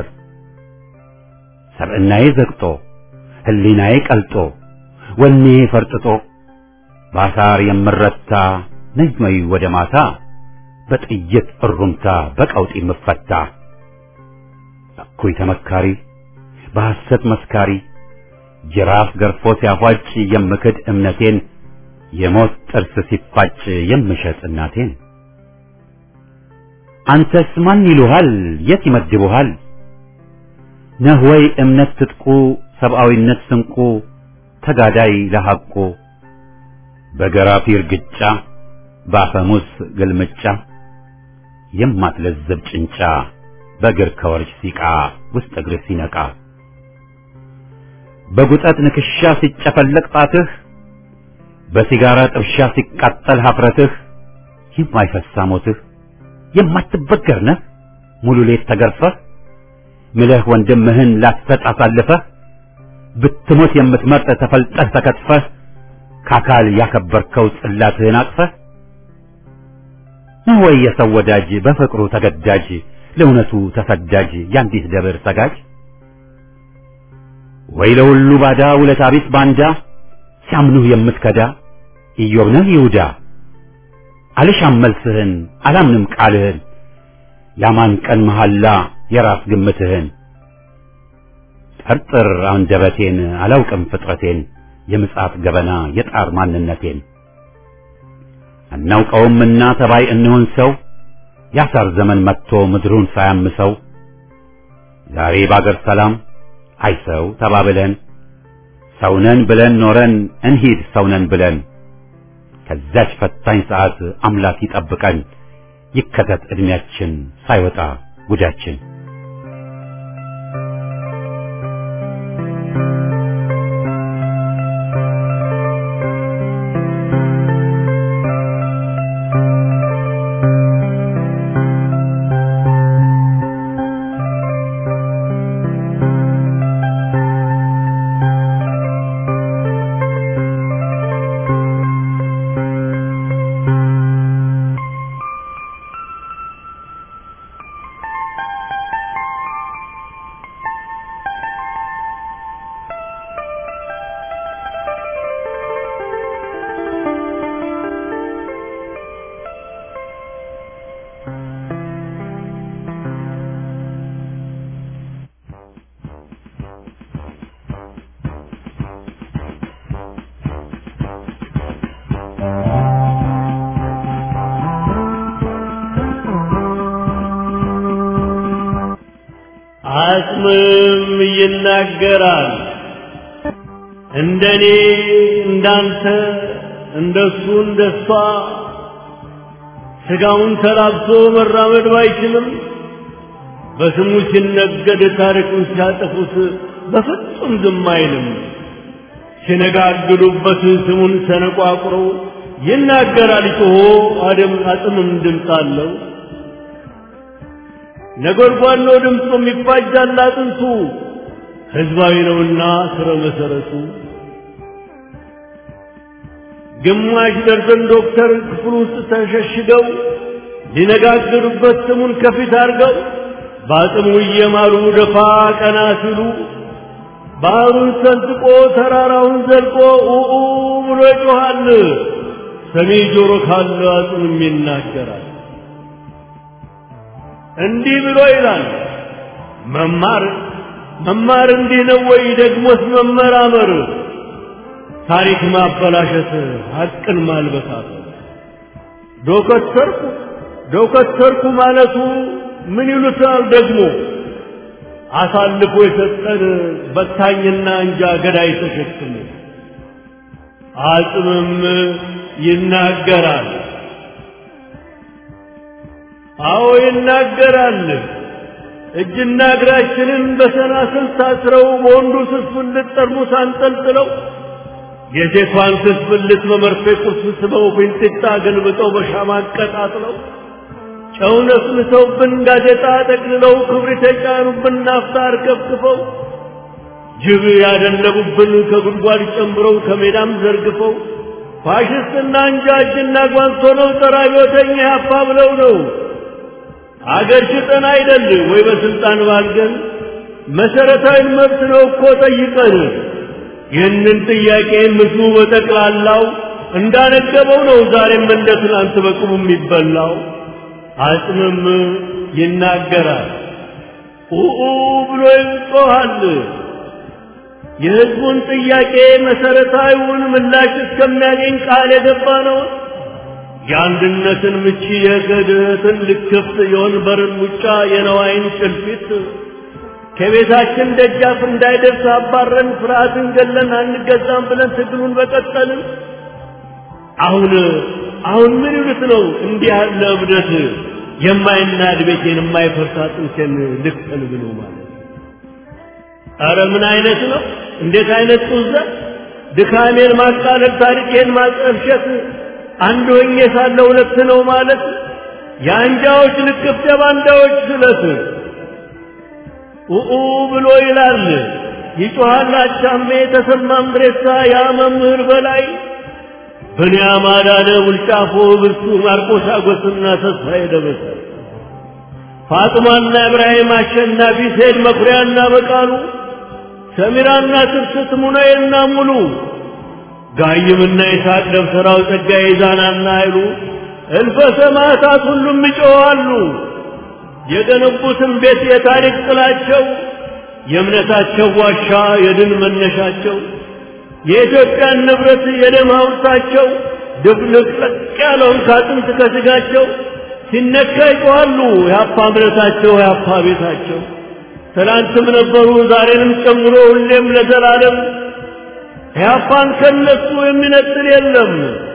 ሰብዕናዬ ዘግጦ ህሊናዬ ቀልጦ ወኔ ፈርጥጦ ባሳር የምረታ ነጅመይ ወደ ማታ በጥይት እሩምታ በቀውጢ ምፈታ እኩይ ተመካሪ በሐሰት መስካሪ ጅራፍ ገርፎ ሲያፏጭ የምክድ እምነቴን የሞት ጥርስ ሲፋጭ የምሸጥ እናቴን አንተስ ማን ይሉሃል የት ይመድቡሃል ነህ ወይ እምነት ትጥቁ ሰብአዊነት ስንቁ ተጋዳይ ለሐቁ በገራፊ እርግጫ በአፈሙስ ግልምጫ የማትለዘብ ጭንጫ በእግር ከወርች ሲቃ ውስጥ እግር ሲነቃ በጉጠት ንክሻ ሲጨፈለቅ ጣትህ በሲጋራ ጥብሻ ሲቃጠል ሀፍረትህ የማይፈሳ ሞትህ የማትበገር ነህ ሙሉ ሌት ተገርፈህ ምለህ ወንድምህን ላትሰጥ አሳልፈህ ብትሞት የምትመርጥ ተፈልጠህ ተከትፈህ ከአካል ያከበርከው ጽላትህን አቅፈህ ነው ወይ የሰው ወዳጅ በፍቅሩ ተገዳጅ ለእውነቱ ተሰዳጅ የአንዲት ደብር ሰጋጅ ወይ ለሁሉ ባዳ ውለታ ቢስ ባንዳ ሲያምኑህ የምትከዳ ኢዮብ ነህ ይሁዳ አልሻም መልስህን አላምንም ቃልህን ያማን ቀን መሐላ የራስ ግምትህን ጠርጥር አንደበቴን አላውቅም ፍጥረቴን የምጽአት ገበና የጣር ማንነቴን አናውቀውምና ተባይ እንሆን ሰው ያሳር ዘመን መጥቶ ምድሩን ሳያምሰው ዛሬ ባገር ሰላም አይ ሰው ተባብለን ሰውነን ብለን ኖረን እንሂድ ሰውነን ብለን ከዛች ፈታኝ ሰዓት አምላክ ይጠብቀን ይከተት ዕድሜያችን ሳይወጣ ጉዳችን አጽምም ይናገራል። እንደኔ እንዳንተ እንደሱ እንደሷ ስጋውን ተላብሶ መራመድ ባይችልም በስሙ ሲነገድ ታሪኩን ሲያጠፉት በፍጹም ዝም አይልም። ሲነጋግሉበት ስሙን ሰነቋቁሮ ይናገራል ጮሆ አደም አጽምም ድምፅ አለው። ነጎድጓድ ነው ድምፁ የሚፋጃል አጥንቱ ህዝባዊ ነውና ስረ መሰረቱ ግማሽ ደርዘን ዶክተር ክፍል ውስጥ ተሸሽገው ሊነጋገሩበት ስሙን ከፊት አድርገው በአጽሙ እየማሉ ደፋ ቀና ሲሉ ባህሩን ሰንጥቆ ተራራውን ዘልቆ ኡኡ ብሎ ይጮኻል። ሰሚ ጆሮ ካለ አጽምም ይናገራል። እንዲህ ብሎ ይላል። መማር መማር እንዲህ ነው ወይ? ደግሞስ መመራመር፣ ታሪክ ማበላሸት፣ ሐቅን ማልበሳት። ዶከተርኩ ዶከተርኩ ማለቱ ምን ይሉታል ደግሞ? አሳልፎ የሰጠን በታኝና እንጃ ገዳይ ተሸክሞ አጽምም ይናገራል። አዎ ይናገራል። እጅና እግራችንን በሰናስል ታስረው በወንዱ ስስብልት ጠርሙስ አንጠልጥለው የሴቷን ስስብልት በመርፌ ቁርስ ስበው ፊንጢጣ ገልብጠው በሻማ አቀጣጥለው ጨው ነስንሰውብን ጋዜጣ ጠቅልለው ክብሪት የጫኑብን ናፍጣ አርከፍክፈው ጅብ ያደለቡብን ከጉድጓድ ጨምረው ከሜዳም ዘርግፈው ፋሽስትና እንጃ እጅና ጓንት ሆነው ጸረ አብዮተኛ ያፋ ብለው ነው አገር ሽጠን አይደል ወይ በስልጣን ባልገን መሰረታዊ መብት ነው እኮ ጠይቀን ይህንን ጥያቄ ምስሉ በጠቅላላው እንዳነገበው ነው ዛሬም እንደ ትናንት በቅቡ የሚበላው አጽምም ይናገራል ኡኡ ብሎ ይጮኻል የህዝቡን ጥያቄ መሰረታዊውን ምላሽ እስከሚያገኝ ቃል የገባ ነው የአንድነትን ምቺ የክህደትን ልክፍት የወንበርን ሙጫ የነዋይን ጭልፊት ከቤታችን ደጃፍ እንዳይደርስ አባረን ፍርሃትን ገለን አንገዛም ብለን ትግሉን በቀጠልን አሁን አሁን ምን ይሉት ነው እንዲህ ያለ እብደት የማይናድ ቤቴን የማይፈርስ አጥንቴን ልክተል ብሎ ማለት አረ ምን አይነት ነው እንዴት አይነት ጡዘት ድካሜን ማቃለል ታሪኬን ማጠፍሸት አንድ ሆኜ ሳለ ሁለት ነው ማለት የአንጃዎች ልክፍት የባንዳዎች ስለት ኡኡ ብሎ ይላል ይጮሃል አቻሜ ተሰማ ምድሬሳ ያ መምህር በላይ ብንያም አዳነ ውልጫፎ ብርቱ ማርቆስ አጎስና ተስፋዬ ደበሰ ፋጥማና ኢብራሂም አሸናፊ ሴድ መኩሪያና በቃሉ ሰሚራና ትርስት ሙናዬና ሙሉ ጋይምና ይስሐቅ ደብተራው ጸጋዬ ዛናና አይሉ እልፈ ሰማዕታት ሁሉም ይጮኻሉ። የገነቡትን ቤት የታሪክ ጥላቸው የእምነታቸው ዋሻ የድል መነሻቸው የኢትዮጵያን ንብረት የደም ሐውልታቸው ድብልቅልቅ ያለውን ከአጥንት ከስጋቸው ሲነካ ይጮኻሉ። የአፓ እምነታቸው የአፓ ቤታቸው ትናንትም ነበሩ ዛሬንም ጨምሮ ሁሌም ለዘላለም ያፓን ከነሱ የሚነጥል የለም።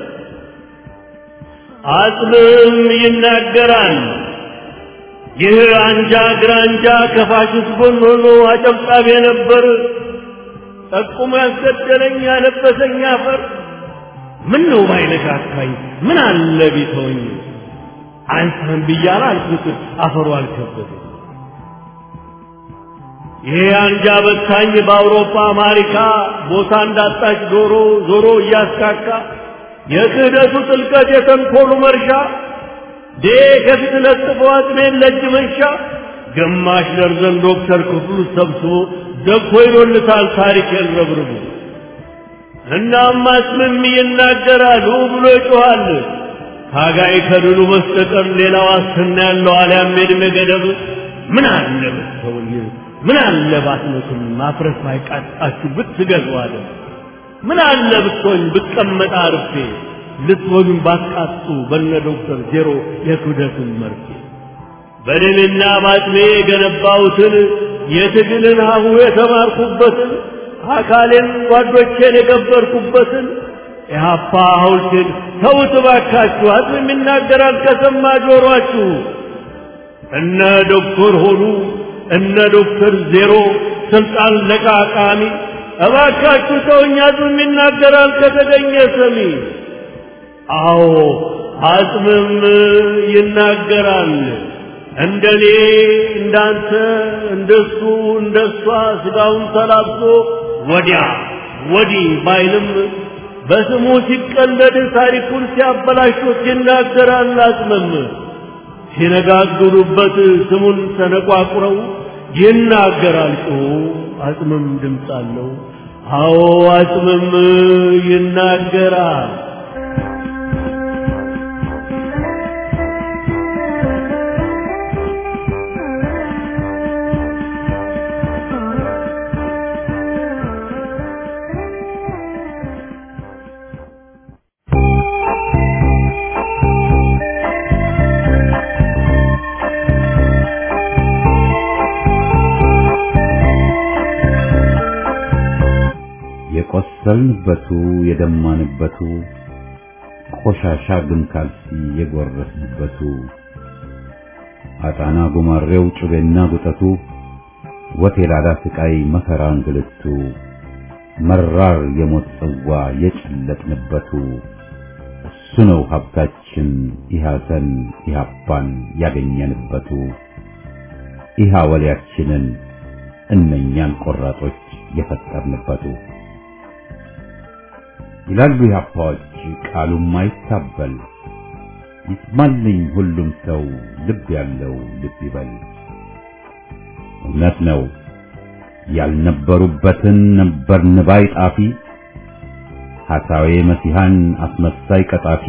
አጽምም ይናገራል። ይህ አንጃ ግራንጃ ከፋሽስት ጎን ሆኖ አጨብጣቢ ነበር። ጠቁሞ ያስገደለኝ ያለበሰኝ አፈር ምን ነው ባይነካካኝ ምን አለ ቢተወኝ አንተን ብያለሁ አልኩት አፈሩ አልከበደኝ። ይሄ አንጃ በታኝ በአውሮፓ አሜሪካ ቦታ እንዳጣች ዶሮ ዞሮ እያስካካ የክህደቱ ጥልቀት የተንኮሉ መርሻ ዴ ከፊት ለጥፎ አጥሜን ለእጅ መንሻ ግማሽ ደርዘን ዶክተር ክፍሉ ሰብስቦ ደኮ ይሎልታል ታሪክ የረብርቡ እናም አጽምም ይናገራል ብሎ ይጮኻል ታጋይ ከድሉ በስተቀር ሌላ ዋስትና ያለው አልያም የዕድሜ ገደብ ምን አለ ብትተውኝ ምን አለ ባትመቱም ማፍረስ ባይቃጣችሁ ብትገዙ አለ ምን አለ ብትሆኝ ብቀመጥ አርፌ ልትወዱን ባትቃጡ በነ ዶክተር ዜሮ የክብደቱን መርፌ በደሜና ባጥሜ የገነባሁትን የትግልን ሀሁ የተማርኩበትን አካሌን ጓዶቼን የገበርኩበትን የሀፓ ሐውልቴን ተውት እባካችሁ አጽም ይናገራል ከሰማ ጆሯችሁ እነ ዶክተር ሆኑ እነ ዶክተር ዜሮ ስልጣን ለቃቃሚ እባካችሁ ተውኝ አጽም ይናገራል ከተገኘ ሰሚ አዎ አጽምም ይናገራል እንደኔ እንዳንተ እንደሱ እንደሷ ስጋውን ተላብሶ ወዲያ ወዲህ ባይልም በስሙ ሲቀለድ ታሪኩን ሲያበላሹት ይናገራል አጽምም ሲነጋግሩበት ስሙን ተነቋቁረው ይናገራል ጮሁ አጽምም ድምፅ አለው አዎ አጽምም ይናገራል የቆሰልንበቱ የደማንበቱ ቆሻሻ ግን ካልሲ የጎረስንበቱ አጣና ጉማሬው ጩቤና ጉጠቱ ወቴላዳ ስቃይ መከራ እንግልቱ መራር የሞት ጽዋ የጨለጥንበቱ እሱ ነው ሀብታችን ኢሐሰን ኢሐፓን ያገኘንበቱ ኢሃ ወሊያችንን እነኛን ቆራጦች የፈጠርንበቱ ይላሉ የአፓዎች ቃሉም አይታበል ይስማልኝ ሁሉም ሰው ልብ ያለው ልብ ይበል። እውነት ነው ያልነበሩበትን ነበርን ባይ ጣፊ ሐሳዌ መሲሐን አስመሳይ ቀጣፊ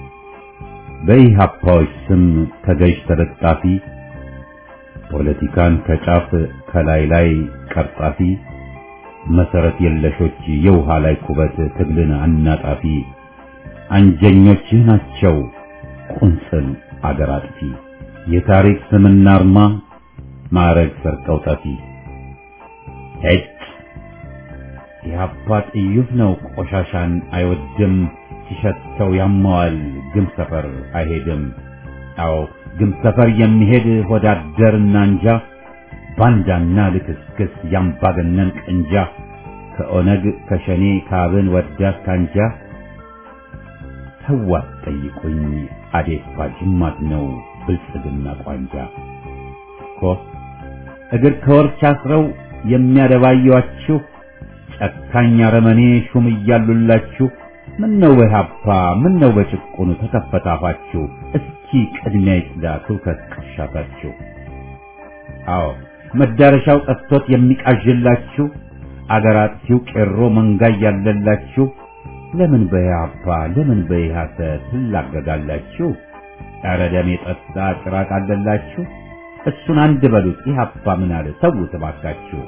በኢህአፓዎች ስም ተገዥ ተለጣፊ ፖለቲካን ከጫፍ ከላይ ላይ ቀርጣፊ መሰረት የለሾች የውሃ ላይ ኩበት ትግልን አናጣፊ አንጀኞችህ ናቸው ቁንጽል አገር አጥፊ የታሪክ ስምና አርማ ማዕረግ ሰርቀው ጠፊ ሄጭ የአባ ጥዩፍ ነው ቆሻሻን አይወድም ሲሸተው ያማዋል ግም ሰፈር አይሄድም አዎ ግም ሰፈር የሚሄድ ሆዳደርና እንጃ ባንዳና ልክስክስ ያምባገነን ቅንጃ ከኦነግ ከሸኔ ካብን ወዳት ካንጃ ተዋት ጠይቁኝ አዴፓ ጅማት ነው ብልጽግና ቋንጃ እኮ እግር ከወርች አስረው የሚያደባዩአችሁ ጨካኝ አረመኔ ሹም እያሉላችሁ ምን ነው በኢህአፓ ምን ነው በጭቁኑ ተከፈታፋችሁ እስኪ ቅድሚያ ይጽዳ ትውከት ቅርሻታችሁ አዎ መዳረሻው ጠፍቶት የሚቃዥላችሁ አገር አጥፊው ቄሮ መንጋ ያለላችሁ ለምን በኢህአፓ ለምን በኢህአሰ ትላገጋላችሁ? ኧረ ደም የጠጣ ጭራቅ አለላችሁ። እሱን አንድ በሉት ኢህአፓ ምን አለ ተዉት እባካችሁ።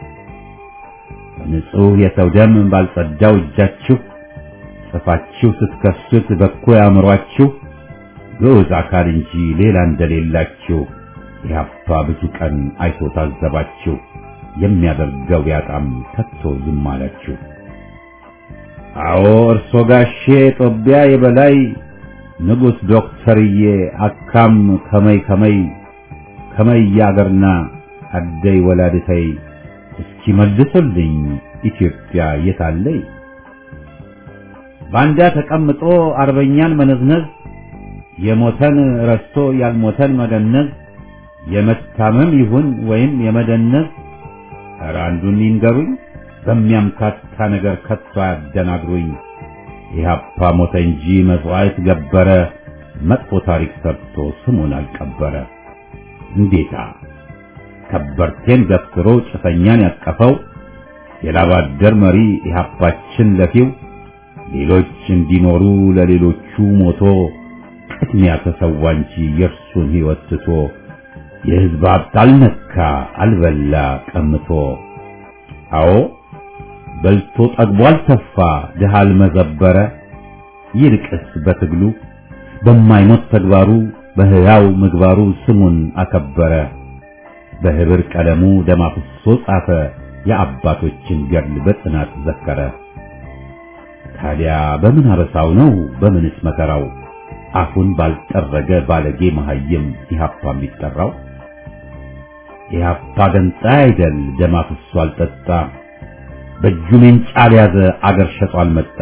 ንጹሕ የሰው ደም ባልጸዳው እጃችሁ ጽፋችሁ ስትከሱት በኮ ያምሯችሁ ግዑዝ አካል እንጂ ሌላ እንደሌላችሁ ኢህአፓ ብዙ ቀን አይቶ ታዘባችሁ። የሚያደርገው ያጣም ከቶ ዝም አላችሁ። አዎ እርሶ ጋሼ ጦቢያ የበላይ ንጉሥ ዶክተርዬ አካም ከመይ ከመይ ከመይ ያገርና አደይ ወላድተይ እስኪ መልሱልኝ ኢትዮጵያ የታለይ? ባንዳ ተቀምጦ አርበኛን መነዝነዝ የሞተን ረስቶ ያልሞተን መገነዝ የመታመም ይሁን ወይም የመደነዝ ኧረ አንዱን ይንገሩኝ በሚያምታታ ነገር ከቶ አያደናግሩኝ። ኢህአፓ ሞተ እንጂ መስዋዕት ገበረ፣ መጥፎ ታሪክ ሰርቶ ስሙን አልቀበረ። እንዴታ ከበርቴን ገፍትሮ ጭሰኛን ያቀፈው የላባደር መሪ ኢህአፓችን ለፊው ሌሎች እንዲኖሩ ለሌሎቹ ሞቶ ቅድሚያ ተሰዋ እንጂ የእርሱን ሕይወት ትቶ የሕዝብ ሀብት አልነካ አልበላ ቀምቶ አዎ በልቶ ጠግቦ አልተፋ ድሃ አልመዘበረ ይልቅስ በትግሉ በማይሞት ተግባሩ በሕያው ምግባሩ ስሙን አከበረ በህብር ቀለሙ ደም አፍሶ ጻፈ የአባቶችን ገድል በጽናት ዘከረ ታዲያ በምን አበሳው ነው በምንስ መከራው አፉን ባልጠረገ ባለጌ መሐይም ኢህአፓ የሚጠራው ኢህአፓ ገንጣ አይደል ደም አፍሶ አልጠጣ በእጁ ሜንጫ ያዘ አገር ሸጦ አልመጣ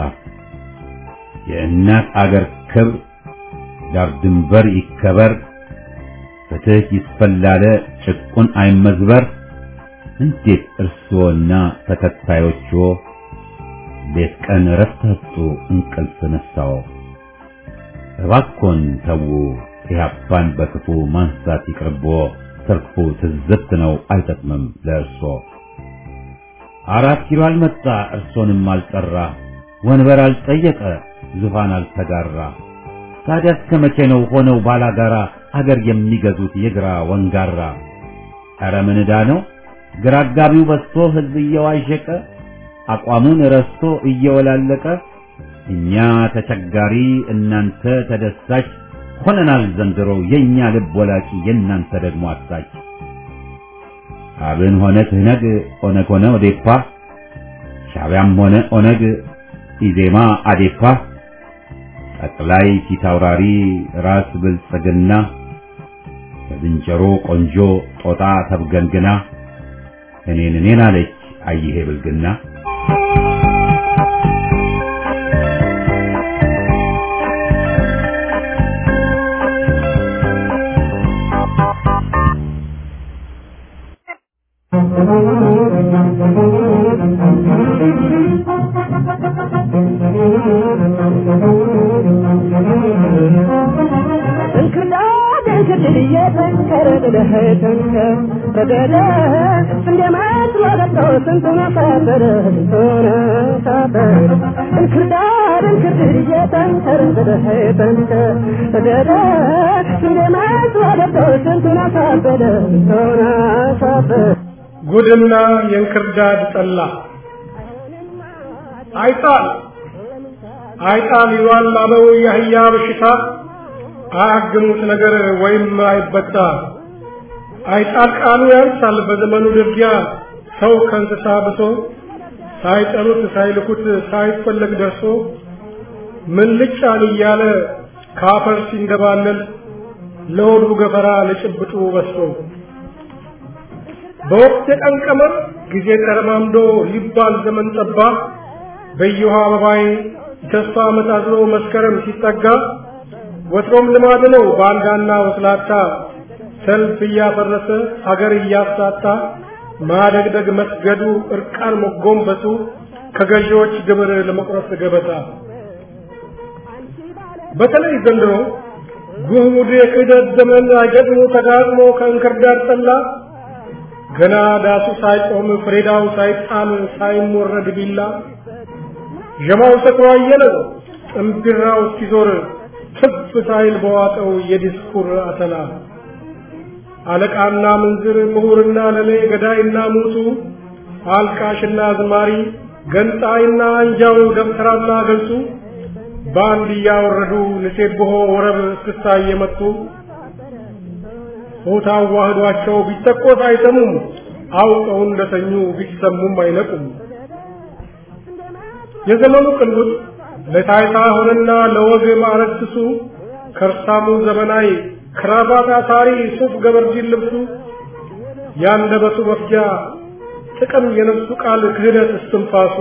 የእናት አገር ክብር ዳር ድንበር ይከበር ፍትህ ይስፈላለ ጭቁን አይመዝበር እንዴት እርስዎና ተከታዮችዎ ሌት ቀን እረፍት አጡ እንቅልፍ ነሳዎ እባኮን ተዉ ኢህአፓን በክፉ ማንሳት ይቅርብዎ ትርፉ ትዝብት ነው አይጠቅምም ለእርሶ አራት ኪሎ አልመጣ እርሶንም አልጠራ ወንበር አልጠየቀ ዙፋን አልተጋራ ታዲያ እስከ መቼ ነው ሆነው ባላጋራ አገር የሚገዙት የግራ ወንጋራ ኧረ ምን ዕዳ ነው ግራ አጋቢው በዝቶ ህዝብ እየዋዠቀ አቋሙን ረስቶ እየወላለቀ እኛ ተቸጋሪ እናንተ ተደሳች ሆነናል ዘንድሮ የኛ ልብ ወላቂ የእናንተ ደግሞ አሳች አብን ሆነ ትህነግ ኦነግ ሆነ ኦዴፓ ሻዕቢያም ሆነ ኦነግ ኢዜማ አዴፓ ጠቅላይ ፊታውራሪ ራስ ብልጽግና ከዝንጀሮ ቆንጆ ጦጣ ተብገንግና እኔን እኔን አለች አይሄ ብልግና ጥለህ ተንከር በገደ እንደማትሎ ገብቶ ስንቱን አሳፈረ ስንቱን አሳፈረ እንክርዳድ እንክርድድ እየተንከር ጥለህ ተንከር በገደ እንደማትሎ ገብቶ ስንቱን አሳፈረ ስንቱን አሳፈረ ጉድና የእንክርዳድ ጠላ አይጣል አይጣል ይሏል አበው የአህያ በሽታ አያግሙት ነገር ወይም አይበጣ አይጣል ቃሉ ያንሳል በዘመኑ ድርጊያ ሰው ከእንስሳ ብሶ ሳይጠሩት ሳይልኩት ሳይፈለግ ደርሶ ምን ልጫን እያለ ካፈር ሲንደባለል ለሆዱ ገፈራ ለጭብጡ በስቶ በወቅት የቀን ቀመር ጊዜ ተረማምዶ ሊባል ዘመን ጠባ በየውሃ አበባይ ተስፋ መታዝሎ መስከረም ሲጠጋ ወትሮም ልማድ ነው ባንዳና ወስላታ ሰልፍ እያፈረሰ ሀገር እያሳታ ማደግደግ መስገዱ እርቃን መጎንበሱ ከገዢዎች ግብር ለመቁረጥ ገበታ በተለይ ዘንድሮ ጉህሙድ የክህደት ዘመን አገጥሞ ተጋጥሞ ከእንክርዳድ ጠላ ገና ዳሱ ሳይቆም ፍሬዳው ሳይጣል ሳይሞረድ ቢላ ዠማው ሰክሮ አየለው ጥምቢራው እስኪዞር ትፍ ሳይል በዋጠው የዲስኩር አተላ አለቃና ምንዝር ምሁርና ለሌ ገዳይና ሙቱ አልቃሽና ዝማሪ ገንጣይና አንጃው ደብተራና ገልጹ በአንድ እያወረዱ ንሴብሖ ወረብ እስክስታ እየመቱ ሆታ አዋህዷቸው ቢተቆስ አይሰሙም አውቀው እንደተኙ ቢሰሙም አይነቁም የዘመኑ ቅንጉጥ ለታይታ ሆነና ለወግ ማዕረግ ስሱ ከርሳሙ ዘመናዊ ክራባት አሳሪ ሱፍ ገበርጂን ልብሱ ያንደበቱ መፍጃ ጥቅም የነፍሱ ቃል ክህደት እስትንፋሱ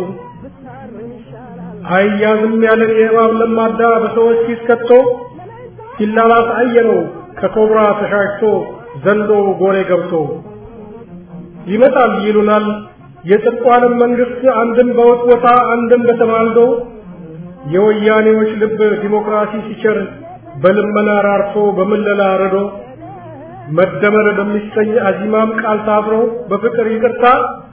አይያዝም ያለን የእባብ ለማዳ በሰዎች ፊት ከቶ ሲላላስ አየነው ከኮብራ ተሻሽቶ ዘንዶ ጎሬ ገብቶ ይመጣል ይሉናል የጽድቋንም መንግስት አንድም በውትወታ አንድም በተማልዶ የወያኔዎች ልብ ዲሞክራሲ ሲቸር በልመና ራርቶ በምለላ ረዶ መደመር በሚሰኝ አዚማም ቃል ታብሮ በፍቅር ይቅርታ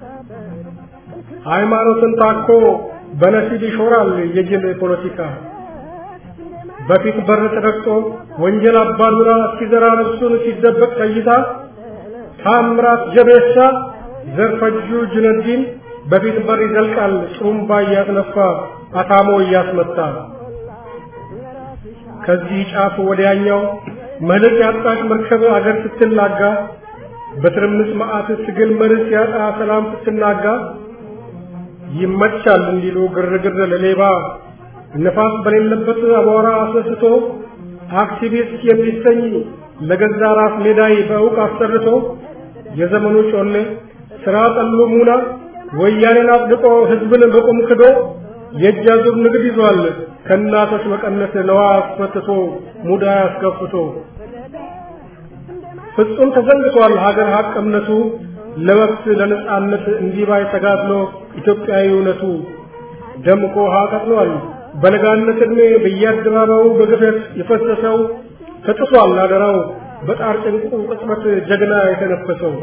ሃይማኖትን ታኮ በነሲብ ይሾራል የጅል ፖለቲካ በፊት በር ተረግጦ ወንጀል አባዱራ ሲዘራ ነፍሱን ሲደበቅ ቀይታ ታምራት ጀቤሳ ዘርፈጁ ጅነዲን በፊት በር ይዘልቃል ጥሩምባ እያስነፋ አታሞ እያስመታ ከዚህ ጫፍ ወዲያኛው መልክ ያጣች መርከብ አገር ስትላጋ በትርምስ መዓት ትግል መርስ ያጣ ሰላም ስትናጋ ይመቻል እንዲሉ ግርግር ለሌባ ነፋስ በሌለበት አቧራ አስነስቶ አክቲቪስት የሚሰኝ ለገዛ ራስ ሜዳይ በእውቅ አሰርቶ የዘመኑ ጮሌ ስራ ጠሉ ሙና ወያኔን አጽድቆ ህዝብን በቁም ክዶ የእጅ አዙር ንግድ ይዟል ከእናቶች መቀነት ለዋ አስፈትቶ ሙዳ አስከፍቶ ፍጹም ተዘንግቷል ሀገር ሀቅ እምነቱ ለመብት ለነጻነት እንዲባይ ተጋድሎ ኢትዮጵያዊ እውነቱ ደምቆ ውሃ ቀጥሏል በለጋነት ዕድሜ በየአደባባዩ በግፈት የፈሰሰው ተጥሷል አደራው በጣር ጭንቁ ቅጽበት ጀግና የተነፈሰው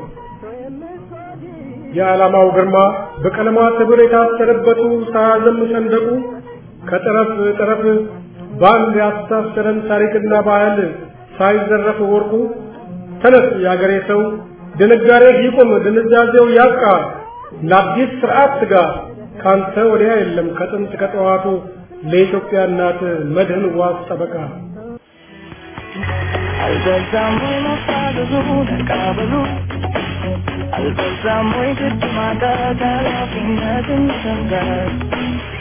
የዓላማው ግርማ በቀለማት ህብር የታሰረበቱ ሳያዘም ሰንደቁ ከጠረፍ ጠረፍ በአንድ ያስተሳሰረን ታሪክና ባህል ሳይዘረፍ ወርቁ ተነስ የአገሬ ሰው ድንጋሬ ይቁም ድንዛዜው ያብቃ ለአዲስ ስርዓት ስጋ ካንተ ወዲያ የለም ከጥንት ከጠዋቱ ለኢትዮጵያ እናት መድህን ዋስ ጠበቃ አልበዛም ወይ መፋዘዙ ተቃበሉ አልበዛም ወይ ግድ ማጣት ኃላፊነትን ሰንጋት